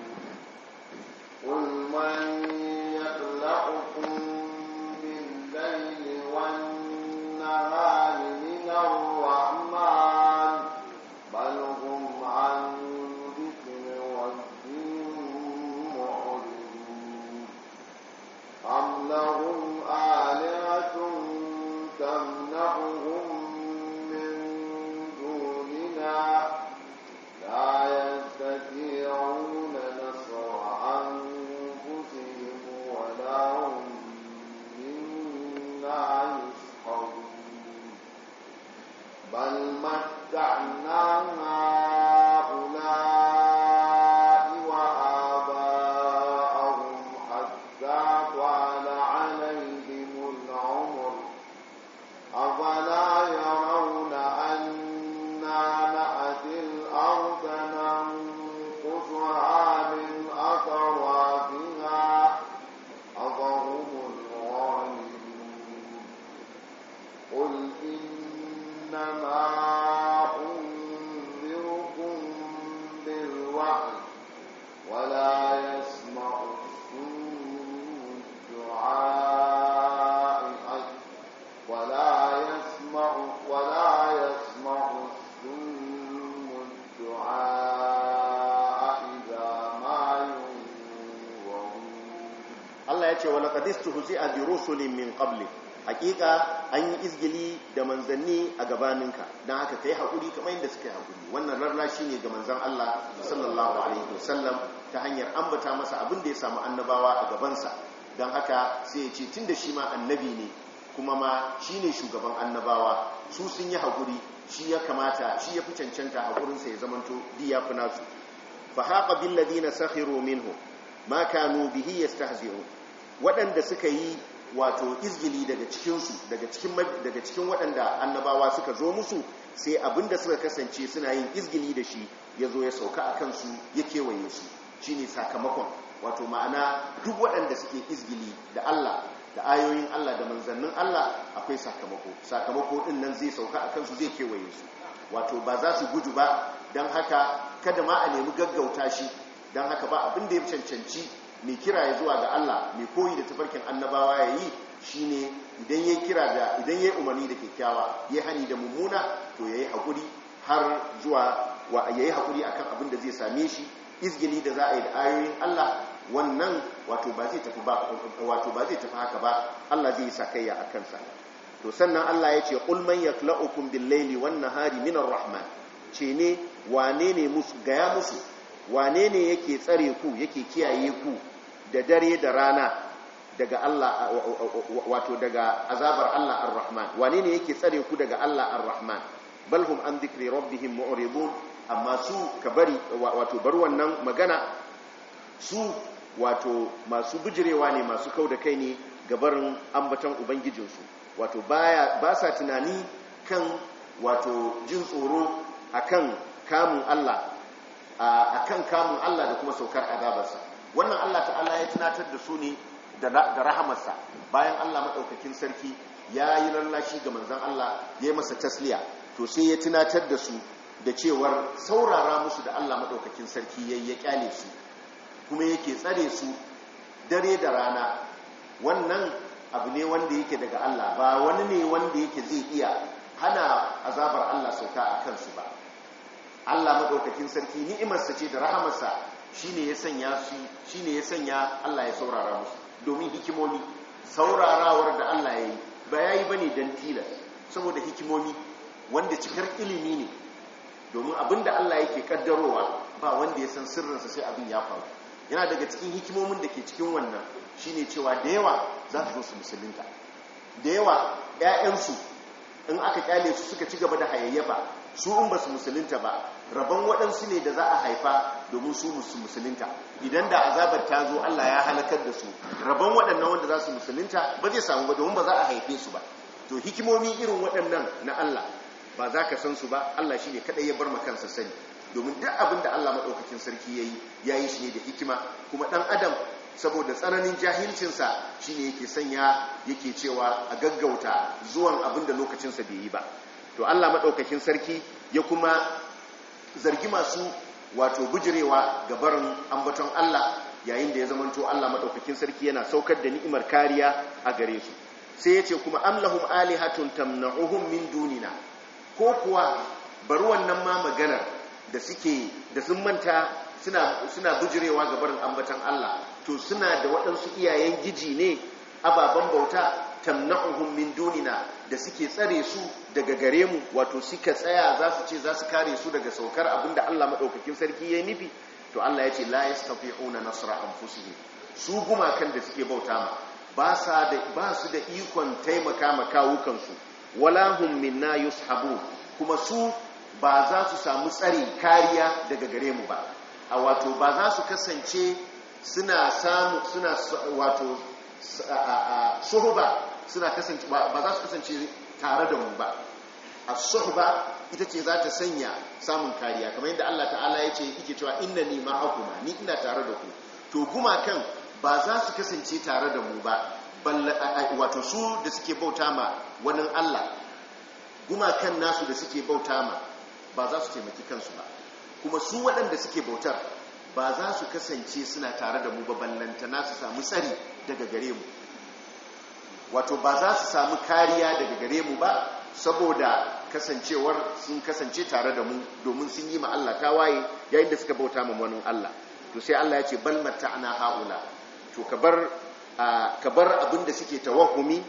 Speaker 2: قل من يخلقكم بالليل والنهار من الرحمن بل هم عن ذكر ربهم معرضون أم لهم آلهة تمنعهم من دوننا لا يستطيعون نصر أنفسهم ولا هم منا يسحرون بل متعنا هؤلاء وآباءهم حتى طال عليهم العمر أفلا يرون أنا نأتي الأرض ننقصها من أطرافها أفهم الغالبون قل إنما أنذركم بالوحي ولا يسمع الصم الدعاء ولا يسمع ولا يسمع الصم الدعاء إذا ما ينظرون
Speaker 1: Allah ya ce wa laqad istuhzi'a bi rusulin min qabli hakika an yi izgili da manzanni a gabaninka dan haka kai hakuri kamar yadda suka yi hakuri wannan rarrashi ne ga manzon Allah sallallahu alaihi wasallam ta hanyar ambata masa abin da ya samu annabawa a gabansa dan haka sai ya ce tunda shi ma annabi ne kuma ma shine shugaban annabawa su sun yi hakuri shi ya kamata shi ya fi cancanta hakurinsa ya zamanto diya fi nasu fa haqa bil ladina sakhiru minhu ma kanu bihi yastahzi'un waɗanda suka yi wato izgili daga cikinsu daga cikin daga cikin waɗanda annabawa suka zo musu sai abinda suka kasance suna yin izgili da shi ya zo ya sauka a kansu ya kewaye su shine sakamakon wato ma'ana duk waɗanda suke izgili da Allah da ayoyin Allah da manzannin Allah akwai sakamako sakamako din nan zai sauka a kansu zai kewaye su wato ba za su gudu ba don haka kada ma a nemi gaggauta shi don haka ba abin da ya cancanci mai kira ya zuwa ga Allah mai koyi da tafarkin annabawa ya yi shi ne idan ya kira da idan ya umarni da kyakkyawa ya hani da mummuna to ya yi haƙuri har zuwa wa ya yi haƙuri akan abin da zai same shi izgili da za a yi da ayoyin Allah wannan wato ba zai tafi ba wato ba zai tafi haka ba Allah zai yi sakayya a kansa to sannan Allah ya ce qul man yaklaukum bil-laili wan-nahari minar rahman ce ne wane ne musu gaya musu wane ne yake tsare ku yake kiyaye ku da dare da rana daga Allah wato daga azabar Allah ar-Rahman wane ne yake tsare ku daga Allah ar-Rahman bal hum an dhikri rabbihim mu'ribun amma su ka bari wato bar wannan magana su wato masu bijirewa ne masu kauda kai ne gabarin ambaton ubangijinsu wato baya ba sa tunani kan wato jin tsoro akan kamun Allah a kan kamun Allah da kuma saukar azabarsa wannan Allah ta'ala ya tunatar da su ne da rahamarsa bayan Allah maɗaukakin sarki ya yi lallashi ga manzan Allah ya yi masa tasliya to sai ya tunatar da su da cewar saurara musu da Allah maɗaukakin sarki ya ya kyale su kuma yake tsare su dare da rana wannan abu ne wanda yake daga Allah ba wani ne wanda yake zai iya hana azabar Allah sauka a kansu ba Allah maɗaukakin sarki ni'imarsa ce da rahamarsa shine ya sanya su shine ya sanya Allah ya saurara musu domin hikimomi saurarawar da Allah ya yi ba yayi bane dan tilas saboda hikimomi wanda cikar ilimi ne domin abinda Allah yake kaddarowa ba wanda ya san sirrinsa sai abin ya faru yana daga cikin hikimomin da ke cikin wannan shine cewa da yawa za su zo su musulunta da yawa 'ya'yansu in aka kyale su suka ci gaba da hayayyafa su in ba su musulunta ba rabon waɗansu ne da za a haifa domin su musulunta idan da azabar ta zo Allah ya halakar da su rabon waɗannan wanda za su musulunta ba zai samu ba domin ba za a haife su ba to hikimomi irin waɗannan na Allah ba za ka san su ba Allah shi ne kaɗai ya bar makansa sani domin duk abin da Allah maɗaukakin sarki ya yi ya yi shi ne da hikima kuma ɗan adam saboda tsananin jahilcinsa shi ne yake sanya yake cewa a gaggauta zuwan abin da lokacinsa bai yi ba to Allah maɗaukakin sarki ya kuma zargi masu wato bujirewa ga barin ambaton Allah yayin da ya zamanto Allah maɗaukakin sarki yana saukar da ni'imar kariya a gare su sai ya ce kuma amlahum alihatun tamna'uhum min dunina ko kuwa bari wannan ma maganar da suke da sun manta suna suna bujirewa ga barin ambatan Allah to suna da waɗansu iyayen giji ne ababen bauta tamna'uhum min dunina da suke tsare su daga gare mu wato suka tsaya za su ce za su kare su daga saukar abinda Allah madaukakin sarki ya nufi to Allah ya ce la yastati'una nasra anfusihim su gumakan da suke bauta ma ba sa da ba su da ikon taimaka ma kawukansu wala hum minna yushabu kuma su ba za su samu tsari kariya daga gare mu ba a wato ba za su kasance suna samu suna wato suhuba suna kasance ba za su kasance tare da mu ba a suhuba ita ce za ta sanya samun kariya kamar yadda Allah ta'ala ya ce yake cewa inna ni ma'akuma ni ina tare da ku to gumakan ba za su kasance tare da mu ba wato su da suke bauta ma wani Allah gumakan nasu da suke bauta ma ba za su taimaki kansu ba kuma su waɗanda suke bautar ba za su kasance suna tare da mu ba ballantana su samu tsari daga gare mu wato ba za su samu kariya daga gare mu ba saboda kasancewar sun kasance tare da mu domin sun yi ma Allah tawaye yayin da suka bauta ma wani Allah to sai Allah ya ce bal matta'na haula to ka bar ka bar abinda suke tawahumi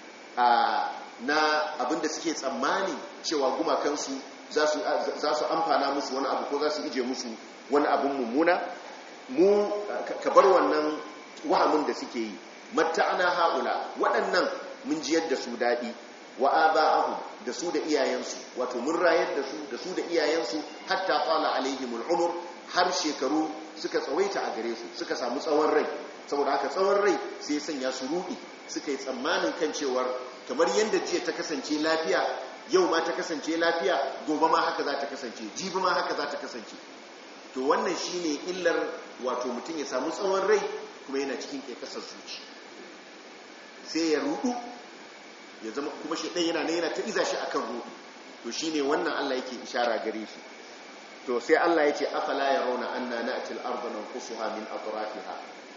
Speaker 1: na abinda suke tsammani cewa gumakansu za su amfana musu wani abu ko za su ije musu wani abin mummuna mu ka bar wannan wahamin da suke yi matta'ana haula waɗannan mun jiyar da su daɗi wa aba'ahu da su da iyayensu wato mun rayar da su da su da iyayensu hatta qala alaihimul umur har shekaru suka tsawaita a gare su suka samu tsawon rai saboda haka tsawon rai sai sanya su rudi suka yi tsammanin kan cewar kamar yadda jiya ta kasance lafiya yau ma ta kasance lafiya gobe ma haka za ta kasance jibi ma haka za ta kasance to wannan shine illar wato mutum ya samu tsawon rai kuma yana cikin ƙeƙasar zuci sai ya rudu ya zama kuma shi ɗan yana na yana ta iza shi akan rudu to shine wannan Allah yake ishara gare shi to sai Allah ya ce afala yarawna anna na'ti al-ardha nanqusuha min atrafiha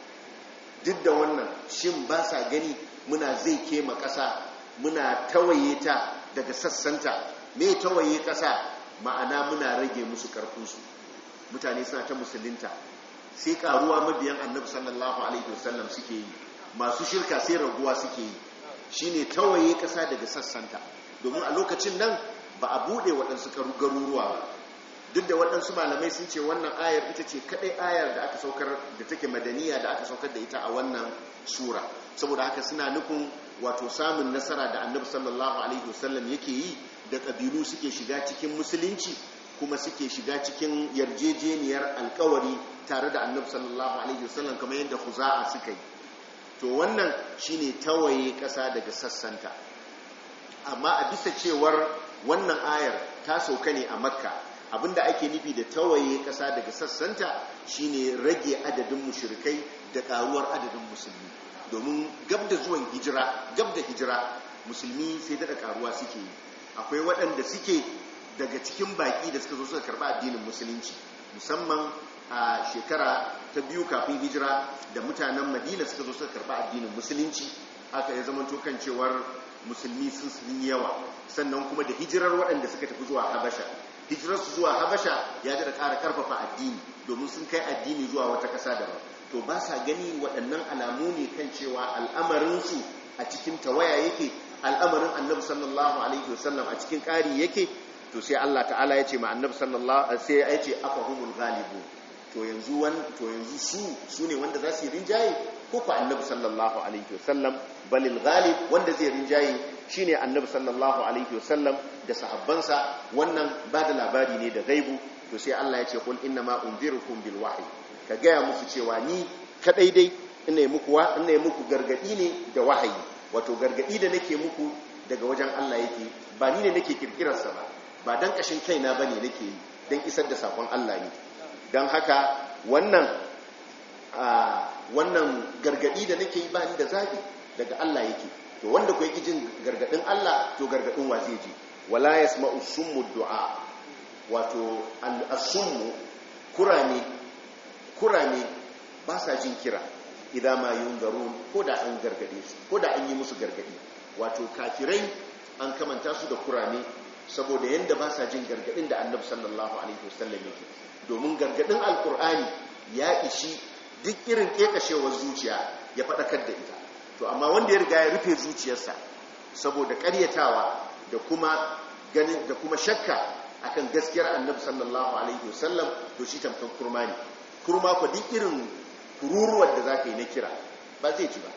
Speaker 1: duk da wannan shin ba sa gani muna zai kema ƙasa muna tawaye ta daga sassanta me tawaye ƙasa ma'ana muna rage musu ƙarfinsu mutane suna ta musulunta sai karuwa mabiyan annabi sallallahu alaihi wasallam suke yi masu shirka sai raguwa suke yi shine tawaye ƙasa daga sassanta domin a lokacin nan ba a buɗe waɗansu garuruwa ba duk da waɗansu malamai sun ce wannan ayar ita ce kaɗai ayar da aka saukar da take madaniya da aka saukar da ita a wannan sura saboda haka suna nufin wato samun nasara da annabi sallallahu alaihi wasallam yake yi da ƙabilu suke shiga cikin musulunci kuma suke shiga cikin yarjejeniyar alkawari tare da annabi sallallahu alaihi wasallam kamar yadda huza'a suka yi to wannan shine tawaye ƙasa daga sassanta amma a bisa cewar wannan ayar ta sauka ne a makka abinda ake nufi da tawaye ƙasa daga sassanta shine rage adadin mushrikai da ƙaruwar adadin musulmi domin gab da zuwan hijira gab da hijira musulmi sai daɗa ƙaruwa suke yi akwai waɗanda suke daga cikin baƙi da suka zo suka karɓi addinin musulunci musamman a shekara ta biyu kafin hijira da mutanen madina suka zo suka karɓi addinin musulunci aka ya zama kan cewar musulmi sun sun yawa sannan kuma da hijirar waɗanda suka tafi zuwa habasha hijirarsu zuwa habasha ya da ƙara ƙarfafa addini domin sun kai addini zuwa wata ƙasa daban to ba sa gani waɗannan alamu ne kan cewa al'amarinsu a cikin tawaya yake al'amarin annabi sallallahu alaihi wasallam a cikin ƙari yake to sai Allah ta'ala ya ce ma annabi sallallahu sai ya ce afahumul ghalibu to yanzu wan to yanzu su su ne wanda za su yi rinjaye ko ko annabi sallallahu alaihi wasallam balil ghalib wanda zai rinjaye shine annabi sallallahu alaihi wasallam da sahabbansa wannan ba da labari ne da gaibu to sai Allah ya ce qul inna ma unzirukum bil wahyi ka gaya musu cewa ni kadai dai ina muku wa ina muku gargadi ne da wahayi wato gargadi da nake muku daga wajen Allah yake ba ni ne nake kirkirarsa ba ba dan kashin kaina bane nake yi don isar da sakon Allah ne don haka wannan wannan gargadi da nake yi ba ni da zabi daga Allah yake to wanda ku yake jin gargadin Allah to gargadin wa zai ji wala yasma'u summu du'a wato al-summu kurame kurame ba sa jin kira idan ma yunzarun ko da an gargade su ko da an yi musu gargadi wato kafirai an kamanta su da kurame saboda yanda ba sa jin gargadin da annabi sallallahu alaihi wasallam yake domin gargadin alkur'ani ya ishi duk irin kekashewar zuciya ya faɗakar da ita to amma wanda ya riga ya rufe zuciyarsa saboda ƙaryatawa da kuma ganin da kuma shakka akan gaskiyar annabi sallallahu alaihi wasallam to shi tamkan kurma ne kurma ko duk irin kururuwar da zaka yi na kira ba zai ci ba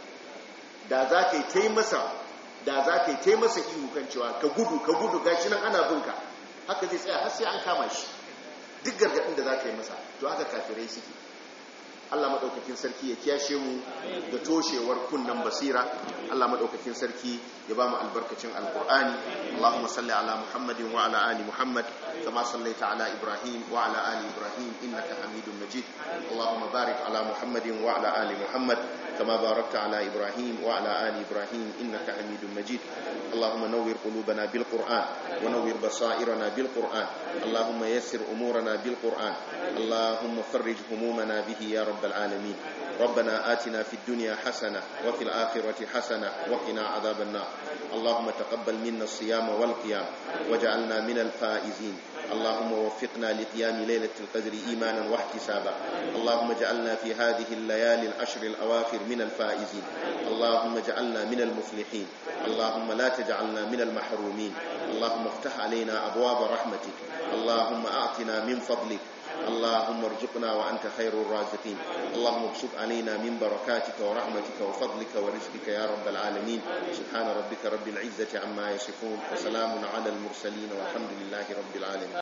Speaker 1: da zaka yi tai masa da zaka yi tai masa ihu kan cewa ka gudu ka gudu gashi nan ana binka haka zai tsaya har sai an kama shi duk gargadin da zaka yi masa to haka kafirai suke Allah maɗaukakin sarki ya kiyashe mu da toshewar kunnan basira Allah maɗaukakin sarki ya ba mu albarkacin alƙur'ani Allahumma salli ala Muhammadin wa ala ali Muhammad kama sallaita ala Ibrahim wa ala ali Ibrahim innaka Hamidum Majid Allahumma barik ala Muhammadin wa ala ali Muhammad kama barakta ala Ibrahim wa ala ali Ibrahim innaka Hamidum Majid Allahumma nawwir qulubana bil Qur'an wa nawwir basairana bil Qur'an Allahumma yassir umurana bil Qur'an Allahumma farrij humumana bihi ya rabb رب العالمين ربنا آتنا في الدنيا حسنة وفي الآخرة حسنة وقنا عذاب النار اللهم تقبل منا الصيام والقيام وجعلنا من الفائزين اللهم وفقنا لقيام ليلة القدر إيمانا واحتسابا اللهم اجعلنا في هذه الليالي العشر الأواخر من الفائزين اللهم اجعلنا من المفلحين اللهم لا تجعلنا من المحرومين اللهم افتح علينا أبواب رحمتك اللهم أعطنا من فضلك اللهم ارزقنا وأنت خير الرازقين اللهم ابسط علينا من بركاتك ورحمتك وفضلك ورزقك يا رب العالمين سبحان ربك رب العزة عما يصفون وسلام على المرسلين والحمد لله رب العالمين